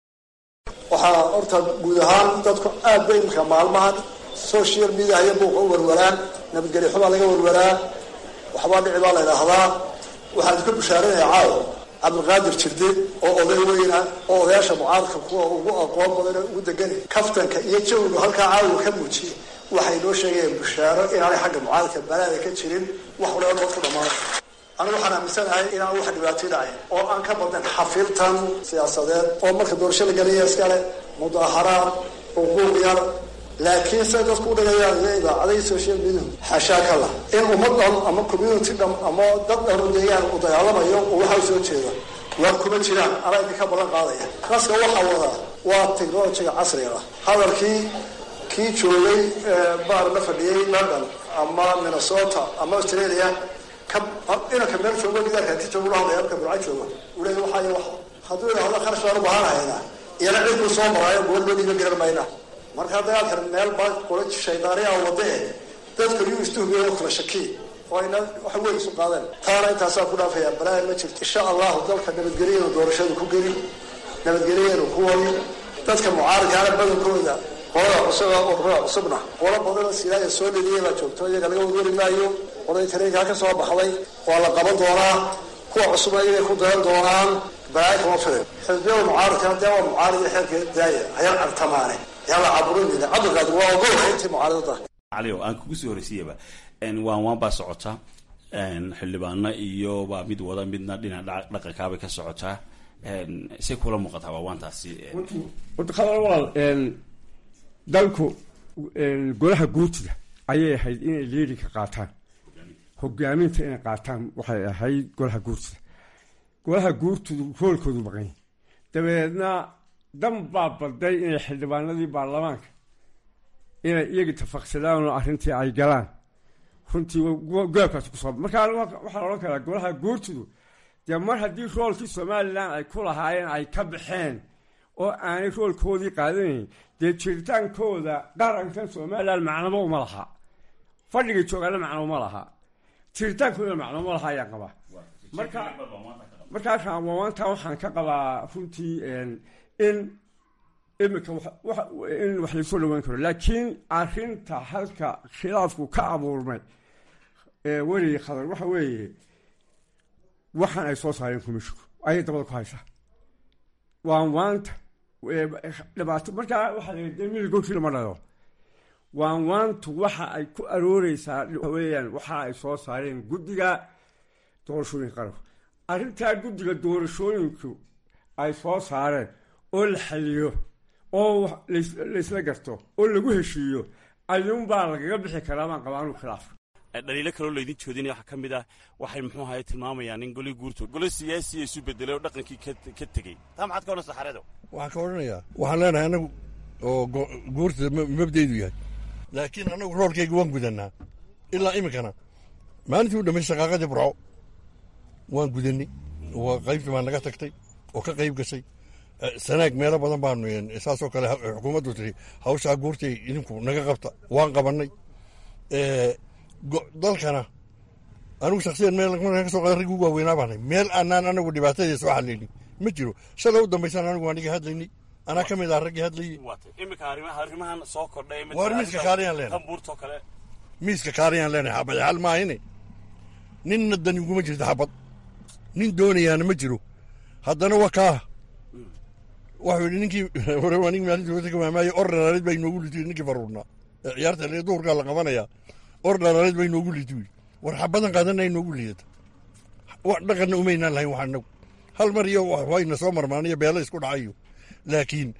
waxaa horta guud ahaan dadku aad bay imika maalmahan social mediayo buuqa u warwaraan nabadgelyo xubaa laga warwaraa waxbaa dhici baa la idhaahdaa waxaan idinka bushaaranaya caawo cabdilqaadir jirde oo oday weyna oo odayaasha mucaaradka kuwa ugu aqoon badan ugu degan kaftanka iyo jawigu halkaa caawiga ka muujiyey waxay noo sheegayaan bushaaro inaanay xagga mucaaradka balaada ka jirin wax walaa noo ku dhammaanay anigu waxaan aaminsanahay inaan wax dhibaato dhacayn oo aan ka badnayn xafiltan siyaasadeed oo marka doorasho la gelaya iskale mudaaharaad xuquuq yar laakiin say dadku u dhigayaan iyo idaacadahi social media xashaa ka lah in ummad dhan ama community dham ama dad dhan u deegaan u dagaalamayo oo waxaa soo jeeda waa kuma jiraan anaa idinka ballan qaadaya naska waxaa wadaa waa technologiga casriga ah hadalkii kii joogay baar la fadhiyey london ama minnesota ama australia inanka meel joogo gidaarka ka joogo lahadlaya halka burca joogo uu leeya waxaa iyo waxa hadduu idhahdo kharash baan u baahanahaynaa iyana cid buu soo maraayo goolbadiiba garan mayna marka dagaalkan meel baa kula shaydaaniyaa wada eh dadka yuu istuhbiyo kala shaki oo ayna wax weyn isu qaadeen taana intaasaa ku dhaafaya balaayan ma jirto insha allahu dalka nabadgelyanu doorashadu ku gelin nabadgelyanu ku wadi dadka mucaaridkaana badankooda qolada cusub ururada cusubna qolo badanoo silaaya soo dheliyay baa joogto iyaga laga wadwari maayo qoladii tareenkaa ka soo baxday waa la qaban doonaa kuwa cusubna iyagay ku dayan doonaan balaayo kama filan xisbiyada mucaaridka dee waa mucaarida xeerka daaya hayar cartamaane yaa la caburinayna cabdilqaadir waa ogolka intii mucaaridada cali oo aan kugu soo horeysiiyaba waan waan baa socota xildhibaano iyo baa mid wada midna dhinaca dhaqankaabay ka socotaa say kula muuqataa waa waantaasi walaal dalku golaha guurtida ayay ahayd inay leerinka qaataan hogaaminta inay qaataan waxay ahayd golaha guurtida golaha guurtidu roolkoodu maqanya dabeedna dan baa baday inay xildhibaanadii baarlamaanka inay iyagii tafaqsadaan oo arrintii ay galaan runtii goobkaas kusoo markaa waxaa la odhan karaa golaha guurtidu dee mar haddii roolkii somalilan ay ku lahaayeen ay ka baxeen oo aanay roolkoodii qaadanayn dee jiritaankooda qarankan somalilan macnamo uma laha fadhigay joogaana macno uma laha jiritaankooda macno uma laha ayaan qabaa marka markaa raamaanta waxaan ka qabaa runtii in imika in wax laysoo dhaweyn karo laakiin arrinta halka khilaafku ka abuurmay werigi khadar waxa weeye waxaan ay soo saareen kumishku ayay dabada ku haysaa waan waanta dhibaato markaa waxaa la yidhi mil goshi lama dhalo waan waantu waxa ay ku arooreysaa weeyaan waxa ay soo saareen guddiga doorashooyinka qaranku arrintaa guddiga doorashooyinku ay soo saareen oo la xaliyo oo laysla garto oo lagu heshiiyo ayuunbaa lagaga bixi karaa baan qabaa anuu khilaafka dhaliilo kaloo laydin joodinaya waxaa ka mid ah waxay muxuu ahaye tilmaamayaan in goli guurto golo siyaasiya isu bedelay oo dhaqankii ka tegey taa maxaad ka odhan saxareedo waxaan ka odhanayaa waxaan leenahay annagu oo guurtada mabdaydu yahay laakiin annagu roorkayga waan gudannaa ilaa iminkana maalintii u dhamay shaqaaqadii burco waan gudannay waa qaybtii baa naga tagtay oo ka qayb gashay sanaag meelo badan baanu saasoo kale xukuumaddu tiri hawshaa guurtay idinku naga qabta waan qabannay dalkana anigu shaksiyan meel markaan ka soo qadan raggi ugu waaweynaa baanay meel aanaan anagu dhibaatadii soo xallaynin ma jiro shalay u dambaysan anigu waan iga hadlaynay anaa ka mid ah raggii hadlayay imika arrimahan soo kordhay waar miiska kaariyaan leenahay buurtoo kale miiska kaariyaan leenahay xabad xal maahine ninna dani uguma jirto xabad nin doonayaana ma jiro haddana waa kaa waxuu yidhi ninkii nig maalintii wata ka maamaaye or dhalaalid baa inoogu litu ninkii faruurnaa ee ciyaarta le duhurkaa la qabanayaa or dhalaalid baa inoogu litu yidhi war xabadan qaadana inoogu liidata dhaqanna umaynaan lahayn wax anagu hal mar iyo wayna soo marmaaniyo beelo isku dhacayo laakiin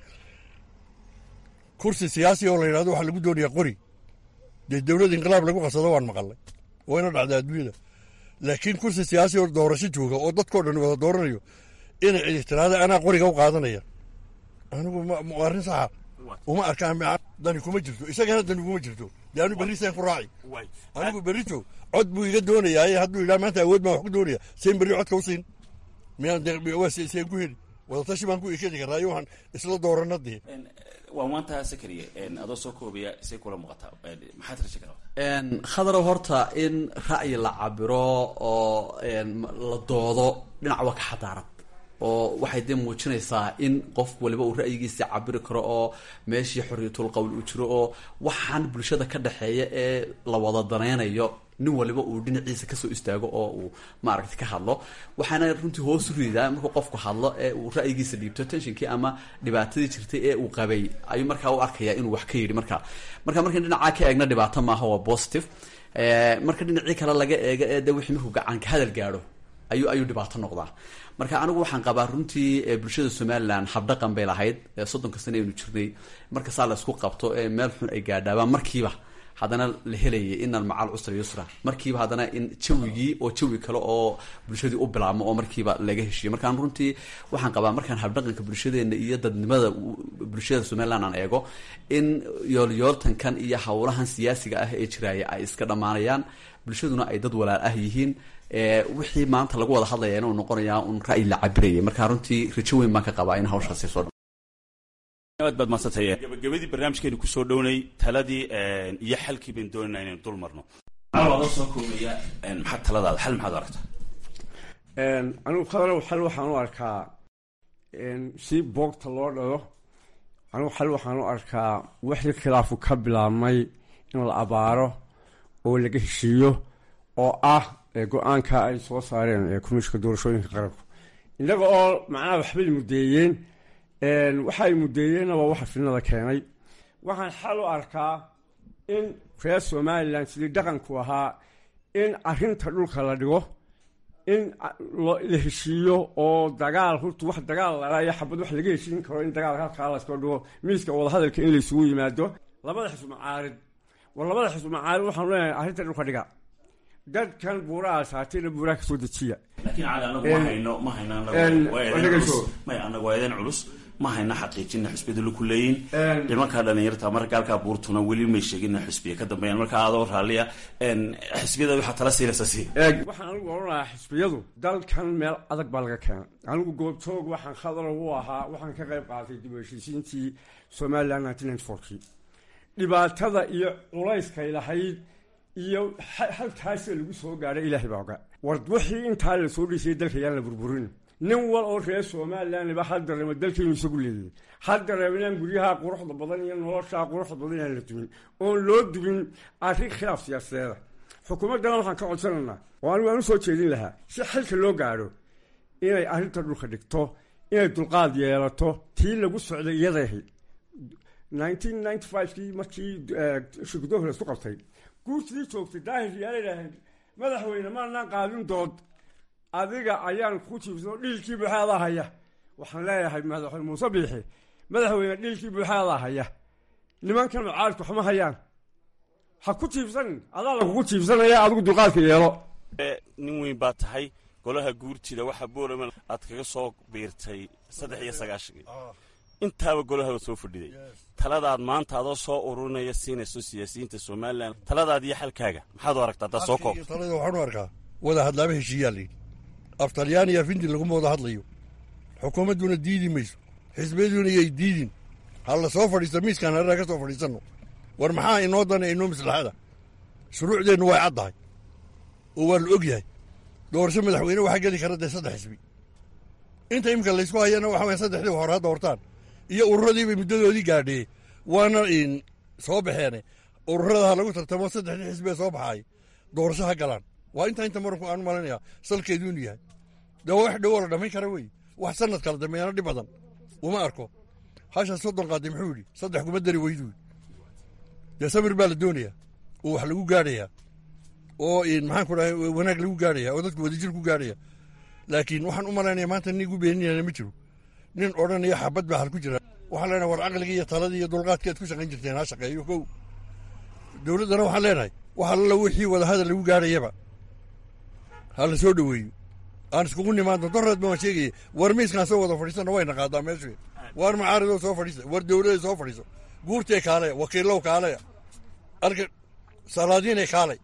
kursi siyaasi oo la yidhahdo waxaa lagu doonayaa qori dee dowlad inqilaab lagu qasado waan maqalnay wayna dhacdaa adduunyada laakiin kursi siyaasi oo doorasho jooga oo dadkoo dhan wada dooranayo inay cidi tiraada anaa qoriga u qaadanaya anigu arrin saxa uma arkaan dani kuma jirto isagana dani kuma jirto dee anu berrisaan ku raaci anigu berrito cod buu iga doonayaa hadduu yidhaha maanta awood baan wax ku doonaya seen berri codka u siin miyaan seen ku heli wadatashi baan ku ikedi karaayo waxaan isla doorana dee waa maanta sakariye adoo soo koobaya say kula muuqataa maxaad raja kala khadarow horta in ra'yi la cabiro oo la doodo dhinac waa ka xadaaran oo waxay dee muujinaysaa in qof waliba uu ra'yigiisa cabiri karo oo meeshii xorriyatul qowl uu jiro oo waxaan bulshada ka dhexeeya ee la wada danaynayo nin waliba uu dhinaciisa kasoo istaago oo uu maaragta ka hadlo waxaana runtii hoos u ridaa markuu qofku hadlo ee uu ra'yigiisa dhiibto tensionkii ama dhibaatadii jirtay ee uu qabay ayuu markaa u arkaya inuu wax ka yidhi marka marka markan dhinacaa ka eegna dhibaato maaha waa positive marka dhinacii kale laga eego ee de wixii markuu gacanka hadal gaadho ayuu ayuu dhibaato noqdaa marka anigu waxaan qabaa runtii bulshada somalilan habdhaqan bay lahayd soddonka sane aynu jirnay marka saa la isku qabto ee meel xun ay gaadhaabaan markiiba haddana la helayay inan macal cusra yusra markiiba haddana in jawigii oo jawi kale oo bulshadii u bilaabmo oo markiiba laga heshiiyo markaan runtii waxaan qabaa markaan habdhaqanka bulshadeena iyo dadnimada bulshada somaliland aan eego in yoolyooltankan iyo howlahan siyaasiga ah ee jiraaya ay iska dhammaanayaan bulshaduna ay dad walaal ah yihiin wixii maanta lagu wada hadlaya inuu noqonayaa un ra'yi la cabiraya markaa runtii rajo weyn baan ka qabaa in hawshaasi soo aad baad madsantay gabagabadii barnaamijkeenu kusoo dhownay taladii iyo xalkii baynu doonayna inaynu dul marno adoo soo koobaya maxaad taladaada xal maxaad aragtaa anigu khadarow xal waxaan u arkaa si boogta loo dhalo anigu xal waxaan u arkaa wixii khilaafu ka bilaabmay in la abaaro oo laga heshiiyo oo ah go-aanka ay soo saareen komishinka doorashooyinka qaranku innaga oo macnaha waxbay muddeeyeen waxa ay muddeeyeenna waa waxa fidnada keenay waxaan xal u arkaa in reer somalilan sidii dhaqanku ahaa in arrinta dhulka la dhigo in la heshiiyo oo dagaal horta wax dagaal lalaayo xabad wax laga heshiin karo in dagaal halkaa lasoo dhigo miiska wadahadalka in laysugu yimaado labada xisbu macaarid war labada xisbu macaarid waxaanu leenahay arrinta dhulka dhiga dadkan buuraha saatayna buuraha kasoo dejiya laakiin cali anagu ma hayno ma hayno anagu anagu waa eedan culus ma hayno xaqiijina xusbiyada laku leeyiin nimankaa dhalinyarta marka halkaa buurtuna weli may sheegin in xusbiya ka dambeeyaan marka adoo raalliya xisbiyada waxaa tala siinaysa si waxaan anigu oran lahaa xisbiyadu dalkan meel adag baa laga keenay anigu goobtoog waxaan khadaro u ahaa waxaan ka qayb qaatay dib u heshiisiintii somaliland nineteen ninety fourkii dhibaatada iyo culayskay lahayd iyo halkaasee lagu soo gaadhay ilaahay baa oga war wixii intaa la soo dhisayay dalka yaan la burburin nin wal oo reer somalilandba ha dareemo dalkaynu isagu leeyahay ha dareemo inaan guryaha quruxda badan iyo noloshaa quruxda badan inaan la dumin oon loo dubin arrin khilaaf siyaasadeeda xukuumaddana waxaan ka codsanaynaa oo anigu aan u soo jeedin lahaa si xilka loo gaadho inay arrinta dhulka dhigto inay dulqaad yeelato tii lagu socday iyaday ahayd nineteen ninety five-kii markii shirkadooh la isku qabtay guurtidii joogtay daahir yaala idhaaheen madaxweyne maanaan qaadin dood adiga ayaan ku jiibsano dhiilkii buuxaadaa haya waxaan leeyahay madaxweyne muuse biixi madaxweyne dhiilkii buuxaadaa haya nimankan mucaaridku waxma hayaan ha ku jiibsanin adaa lagugu jiibsanaya adigu dulqaadka yeelo nin weyn baa tahay golaha guurtida waxaa boolama aad kaga soo biirtay saddex iyo sagaashankii intaaba golaha soo fadhiday taladaad maanta adoo soo ururinaya siinayso siyaasiyiinta somalilan taladaad iyo xalkaaga maxaad u aragtaa haddaad soo koobto talada waxaan u arkaa wada hadlaaba heshiiyaa layidhi af talyaaniya findi laguma wada hadlayo xukuumadduna diidi mayso xisbiyaduna yay diidin ha la soo fadhiisto miiskaan hareera ka soo fadhiisanno war maxaa inoo dana inoo maslaxada shuruucdeennu way caddahay oo waa la og yahay doorasho madaxweyne waxaa geli kara dee saddex xisbi inta iminka laysku hayana waxa waya saddexdii hore ha doortaan iyo ururadiibay muddadoodii gaadhee waana soo baxeene ururada ha lagu tartamo saddexdii xisbee soo baxaay doorasho ha galaan waa intaa inta maranku aan malinayaa salkeedu inuu yahay dee waa wax dhowoo la dhammayn kara weeye wax sanad kala dambeeyana dhib badan uma arko hashaas soddon qaaday muxuu yidhi saddex kuma dari weydu dee samir baa la doonayaa oo wax lagu gaadhayaa oo maxaan ku dhahay wanaag lagu gaadhaya oo dadku wadajir ku gaadhaya laakiin waxaan u malaynaya maanta nin igu beeninayana ma jiro nin odhanaya xabad baa hal ku jira waxaan leenahay war caqligii iyo taladii iyo dulqaadkii aad ku shaqayn jirteen ha shaqeeyo kow dowladdana waxaan leenahay wax alla wixii wadahadal lagu gaadhayaba ha la soo dhoweeyo aan iskugu nimaadno doreed baan sheegaya war miiskaan soo wada fadhiisana wayna qaadaa meeshu war macaaridoo soo fadhiisa war dowladay soo fadhiiso guurtee kaaleya wakiilow kaaleya arka salaadiinay kaalay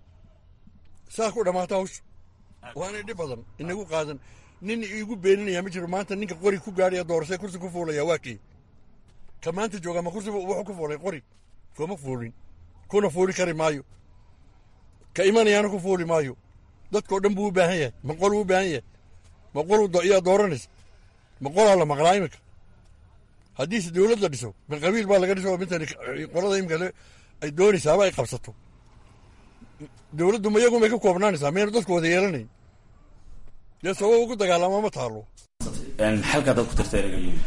saa ku dhammaata hawsha waana dhib badan inagu qaadan nin iigu beeninaya ma jiro maanta ninka qori ku gaadhaya doorasee kursi ku fuulaya waa kii ka maanta jooga ma kursi wuxuu ku fuulay qori kuma fuulin kuna fuuli kari maayo ka imanayaana ku fuuli maayo dadkao dhan buu u baahan yahay ma qoluu u baahan yahay ma qolu iyaa dooranaysa ma qolaa la maqlaa iminka haddiise dowlad la dhiso ma qabiil baa laga dhiso mintan qolada imika ay doonaysaaba ay qabsato dowladdu ma iyagu may ka koobnaanaysaa maynu dadku wada yeelanayn dee sabab ugu dagaalama ma taalo xalkaa dad ku tirta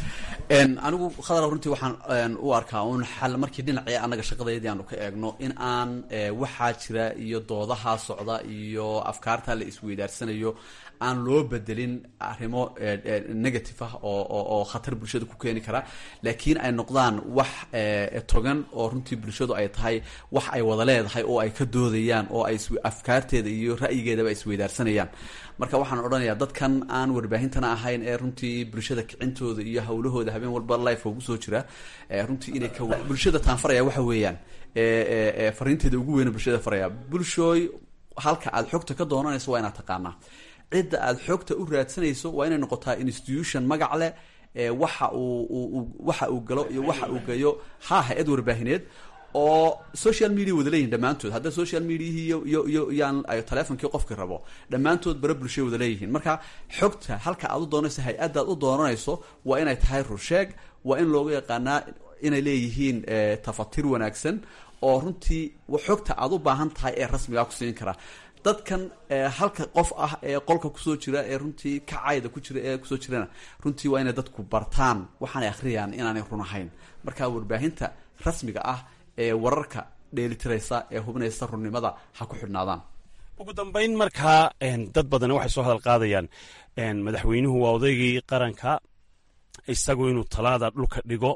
anigu khadar runtii waxaan u arkaa un xal markii dhinacii annaga shaqadeedii aanu ka eegno in aan waxaa jira iyo doodaha socda iyo afkaarta la isweydaarsanayo aan loo bedelin arrimo negative ah oo khatar bulshada ku keeni kara laakiin ay noqdaan wax togan oo runtii bulshadu ay tahay wax ay wada leedahay oo ay ka doodayaan oo ay afkaarteeda iyo ra'yigeedaba ay isweydaarsanayaan marka waxaan odhanayaa dadkan aan warbaahintana ahayn ee runtii bulshada kicintooda iyo hawlahooda habeen walba life ugu soo jira runtii inay ka bulshada taanfaraya waxa weeyaan fariinteeda ugu weyna bulshada faraya bulshooy halka aad xogta ka doonanayso waa inaad taqaanaa cidda aad xogta u raadsanayso waa inay noqotaa institution magac leh waxa uu waxa uu galo iyo waxa uu gayo ha hay-ad warbaahineed oo social media wada leeyihin dhammaantood hadda social mediahii iyo iyo iyo iyaan telefonkii qofkii rabo dhammaantood bara bulshay wada leeyihiin marka xogta halka aad u doonayso hay-addaad u doonanayso waa inay tahay rusheeg waa in looga yaqaanaa inay leeyihiin tafatir wanaagsan oo runtii xogta aad u baahan tahay ee rasmigaa ku siin kara dadkan halka qof ah ee qolka kusoo jira ee runtii kacayda ku jira ee kusoo jirana runtii waa inay dadku bartaan waxaanay akhriyaan inaanay run ahayn marka warbaahinta rasmiga ah ee wararka dheelitiraysa ee hubinaysa runnimada ha ku xidhnaadaan ugu dambayn markaa dad badani waxay soo hadal qaadayaan madaxweynuhu waa odaygii qaranka isagu inuu talaada dhulka dhigo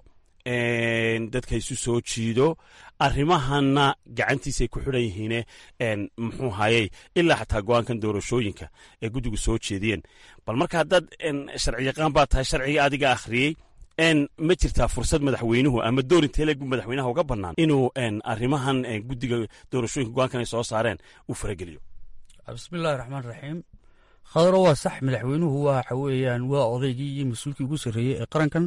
dadka isu soo jiido arrimahana gacantiisay ku xidhan yihiine muxuu hayey ilaa xataa go-aankan doorashooyinka ee guddigu soo jeediyeen bal marka haddaad sharci yaqaan baa tahay sharciga adiga akhriyey ma jirtaa fursad madaxweynuhu ama door inteeleegu madaxweynaha uga bannaan inuu arrimahan guddiga doorashooyinka go-aankan ay soo saareen uu farageliyo bismillahi raxmaan raxiim khadaro waa sax madaxweynuhu waxa weeyaan waa odaygii iyo mas-uulkii ugu sarreeyey ee qarankan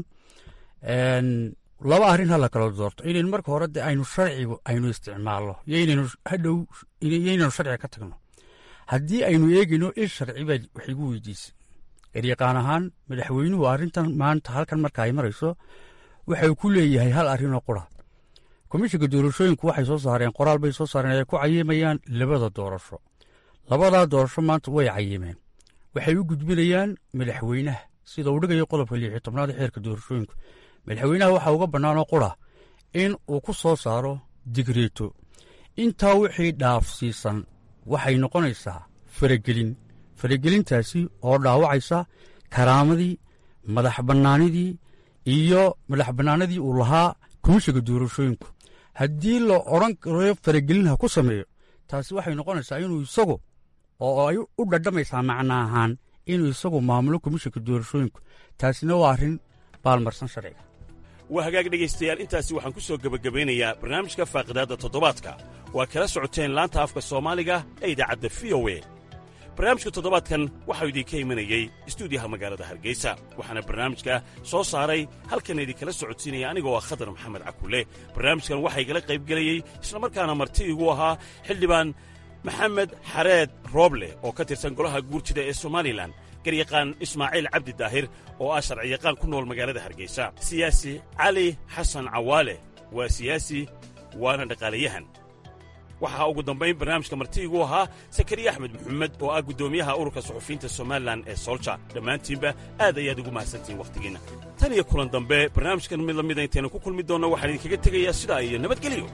laba arrin ha la kala doorto inaynu marka hore de aynu sharcigu aynu isticmaalno yoynaynu hadhow yoynaynu sharciga ka tagno haddii aynu eegayno il sharci baa wax igu weydiisay eryaqaan ahaan madaxweynuhu arrintan maanta halkan marka ay marayso waxay ku leeyahay hal arrinoo qura komishinka doorashooyinku waxay soo saareen qoraal bay soo saareen ay ku cayimayaan labada doorasho labadaa doorasho maanta way cayimeen waxay u gudbinayaan madaxweynaha sida uu dhigayo qodobka liixi tobnaad ee xeerka doorashooyinku madaxweynaha waxaa uga bannaanoo qura in uu ku soo saaro digreeto intaa wixii dhaafsiisan waxay noqonaysaa faragelin faragelintaasi oo dhaawacaysa karaamadii madax bannaanidii iyo madax bannaanadii uu lahaa komishiga doorashooyinku haddii la odhan karo faragelin ha ku sameeyo taasi waxay noqonaysaa inuu isagu oo ay u dhadhamaysaa macna ahaan inuu isagu maamulo komishinka doorashooyinku taasina waa arrin baalmarsan sharciga waa hagaag dhegaystayaal intaasi waxaan ku soo gebagabeynayaa barnaamijka faaqidaadda toddobaadka waa kala socoteen laanta afka soomaaliga ee idaacadda v o e barnaamijka toddobaadkan waxau idinka imanayey istuudiyaha magaalada hargeysa waxaana barnaamijka soo saaray halkan idinkala socodsiinaya anigoo ah khadar maxamed cakulle barnaamijkan waxaa igala qaybgelayey islamarkaana marti igu ahaa xildhibaan maxamed xareed rooble oo ka tirsan golaha guurjida ee somalilan garyaqaan ismaaciil cabdi daahir oo ah sharciyaqaan ku nool magaalada hargeysa siyaasi cali xasan cawaale waa siyaasi waana dhaqaalayahan waxaa ugu dambayn barnaamijka marti igu ahaa sakariya axmed maxamed oo ah guddoomiyaha ururka suxufiyiinta somalilan ee solja dhammaantiinba aad ayaad ugu mahadsantihiin wakhtigiinna tan iyo kulan dambe barnaamijkan mid la mida intaynu ku kulmi doonno waxaan idinkaga tegayaa sidaa iyo nabadgelyo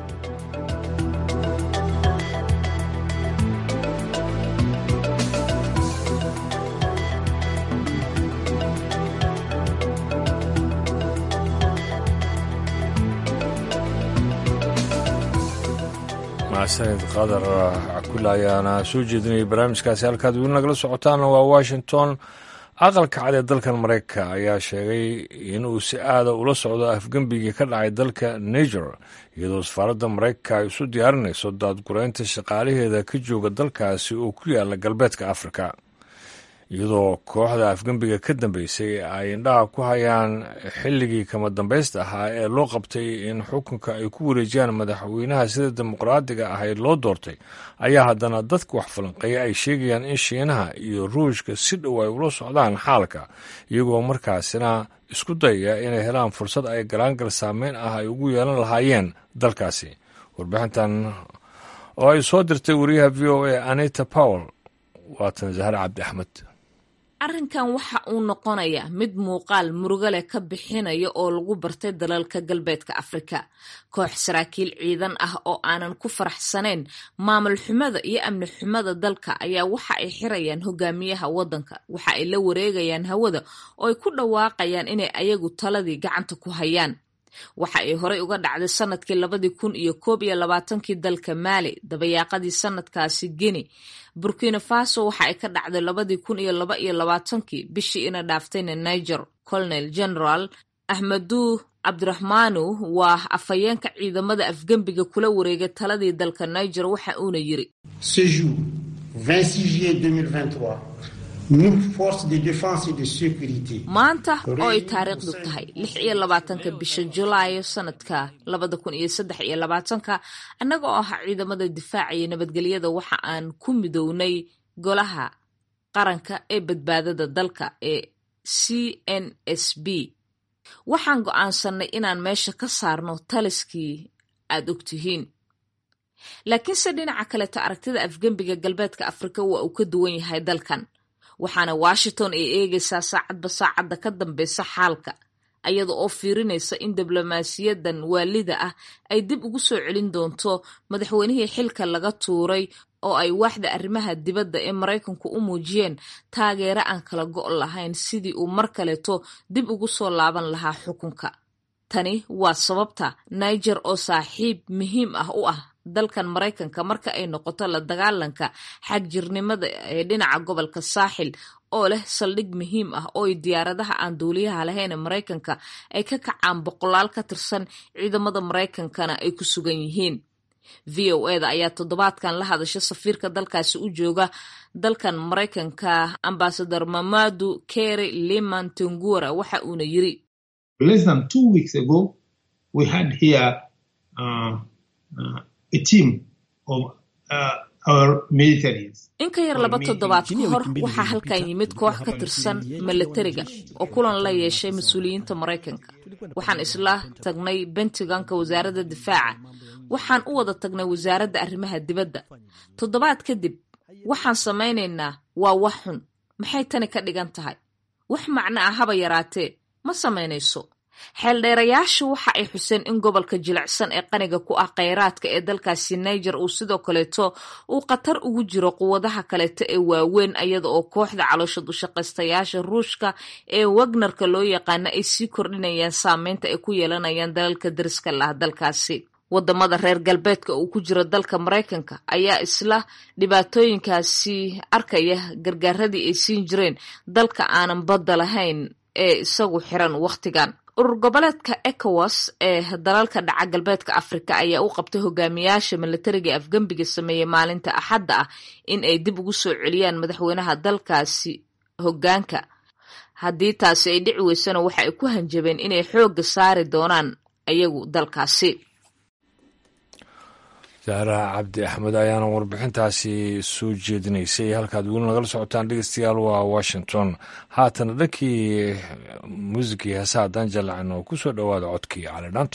mahadsanid qadar cakula ayaana soo jeedinayay barnaamijkaasi halkaad weli nagala socotaana waa washington aqalka cad ee dalkan maraykanka ayaa sheegay inuu si aada ula socdo afgembigii ka dhacay dalka niger iyadoo safaaradda maraykanka ay isu diyaarinayso daadgureynta shaqaalaheeda ka jooga dalkaasi oo ku yaala galbeedka afrika iyadoo kooxda afgembiga ka dambeysay ay indhaha ku hayaan xilligii kama dambaysta ahaa ee loo qabtay in xukunka ay ku wareejiyaan madaxweynaha sida dimuqraadiga ahayd loo doortay ayaa haddana dadka wax falanqeeya ay sheegayaan in shiinaha iyo ruushka si dhow ay ula socdaan xaalka iyagoo markaasina isku dayaya inay helaan fursad ay galaangal saameyn ah ay ugu yeelan lahaayeen dalkaasi warbixintan oo ay soo dirtay wariyaha v o a anita powell waatan zahar cabdi axmed arrinkan waxa uu noqonayaa mid muuqaal murugo leh ka bixinaya oo lagu bartay dalalka galbeedka afrika koox saraakiil ciidan ah oo aanan ku faraxsanayn maamul xumada iyo amni xumada dalka ayaa waxa ay xirayaan hogaamiyaha waddanka waxa ay la wareegayaan hawada oo ay ku dhawaaqayaan inay ayagu taladii gacanta ku hayaan waxa ay horey uga dhacday sanadkii labadii kun iyo koob iyo labaatankii dalka maali dabayaaqadii sanadkaasi geni burkina faso waxa ay ka dhacday labadii kun iyo laba iyo labaatankii bishii ina dhaaftayna niger colonel general ahmadu cabdiraxmaanu waa afhayeenka ciidamada afgembiga kula wareegay taladii dalka niger waxa uuna yiri maanta oo ay taariikhdu tahay lix iyo labaatanka bisha julaayo sanadka labada kun iyo saddex iyo labaatanka annaga oo ah ciidamada difaaca iyo nabadgelyada waxa aan ku midownay golaha qaranka ee badbaadada dalka ee c n s b waxaan go'aansannay inaan meesha ka saarno taliskii aad ogtihiin laakiinse dhinaca kaleto aragtida afgembiga galbeedka afrika waa uu ka duwan yahay dalkan waxaana washington ay eegaysaa saacadba saacadda ka dambeysa xaalka ayada oo fiirinaysa in diblomaasiyadan waalida ah ay dib ugu soo celin doonto madaxweynihii xilka laga tuuray oo ay waaxda arrimaha dibadda ee maraykanku u muujiyeen taageero aan kala go' lahayn sidii uu mar kaleeto dib ugu soo laaban lahaa xukunka tani waa sababta niger oo saaxiib muhiim ah u ah dalkan maraykanka marka ay noqoto la dagaalanka xagjirnimada ee dhinaca gobolka saaxil oo leh saldhig muhiim ah oo ay diyaaradaha aan duuliyaha lahayn ee maraykanka ay ka kacaan boqolaal ka tirsan ciidamada maraykankana ay ku sugan yihiin v o eda ayaa toddobaadkan la hadasha safiirka dalkaasi u jooga dalkan maraykanka ambasador mamadu kery liman tengura waxa uuna yiri in ka yar laba toddobaad ka hor waxaa halkan yimid koox ka tirsan milatariga oo kulan la yeeshay mas-uuliyiinta maraykanka waxaan isla tagnay bentiganka wasaaradda difaaca waxaan u wada tagnay wasaaradda arrimaha dibadda toddobaad kadib waxaan samaynaynaa waa wax xun maxay tani ka dhigan tahay wax macno ah haba yaraatee ma samaynayso xeeldheerayaashu waxa ay xuseen in gobolka jilicsan ee qaniga ku ah kheyraadka ee dalkaasi niger uu sidoo kaleeto uu khatar ugu jiro quwadaha kaleeto ee waaweyn iyada oo kooxda caloosha dushaqaystayaasha ruushka ee wagnerka loo yaqaano ay sii kordhinayaan saameynta ay ku yeelanayaan dalalka dariska lah dalkaasi wadamada reer galbeedka uu ku jiro dalka maraykanka ayaa isla dhibaatooyinkaasi arkaya gargaaradii ay siin jireen dalka aanan badda lahayn ee isagu xiran wakhtigan urur goboleedka ecowas ee dalalka dhaca galbeedka afrika ayaa u qabtay hogaamiyaasha milatariga afgembiga sameeyey maalinta axadda ah in ay dib ugu soo celiyaan madaxweynaha dalkaasi hogaanka haddii taasi ay dhici weysana waxa ay ku hanjabeen inay xoogga saari doonaan ayagu dalkaasi saara cabdi axmed ayaana warbixintaasi soo jeedinaysay halkaad weli nagala socotaan dhegeystayaal waa washington haatana dhankii muusikii heesaha haddaan jallacin oo ku soo dhowaada codkii cali dhaanto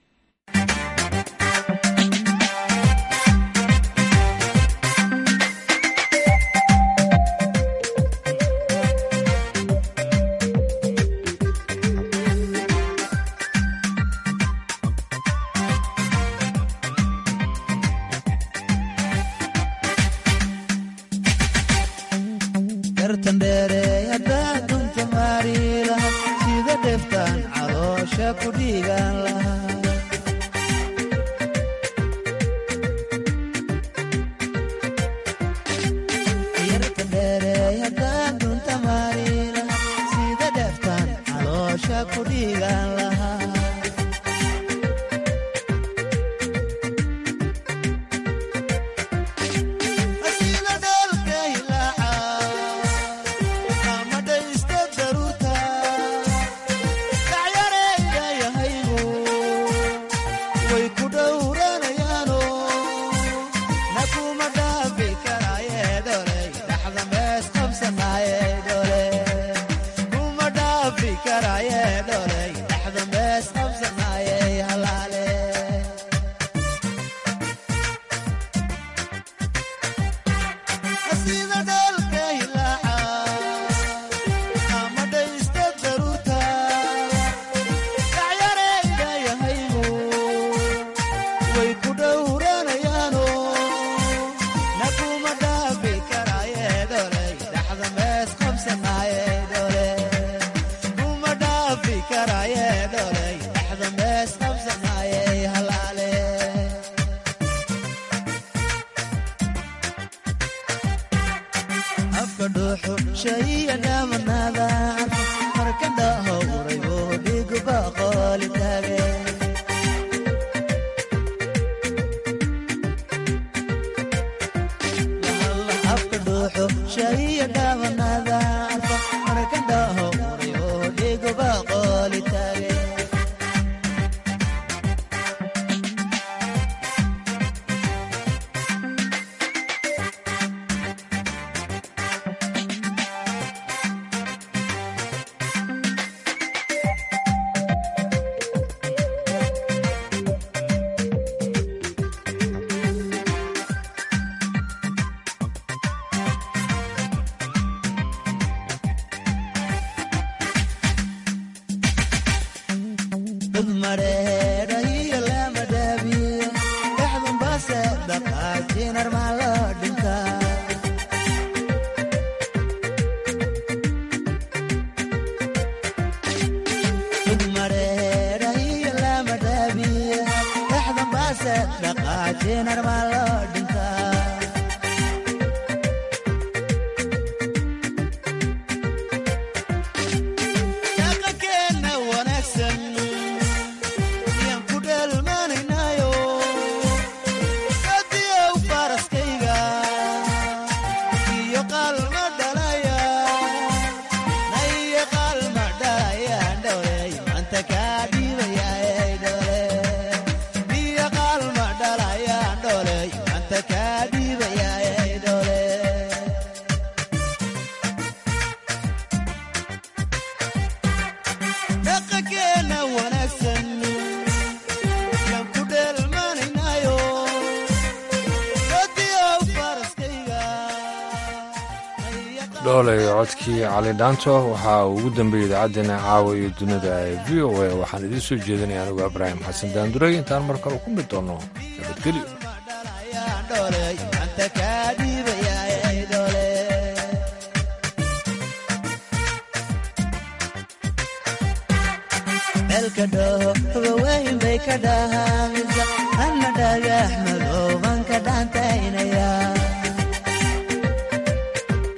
dhooley codkii cali dhaanto waxaa ugu dambeeyey idaacaddeenna caawa iyo dunida ee v o a waxaan idiin soo jeedinaya anigu ibraahim xasan daanduray intaan mar kale ku mid doonno nabadgelyo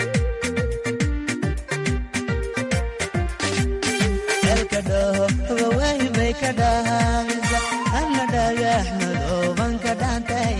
elka dhaho dhoobanka dhaanta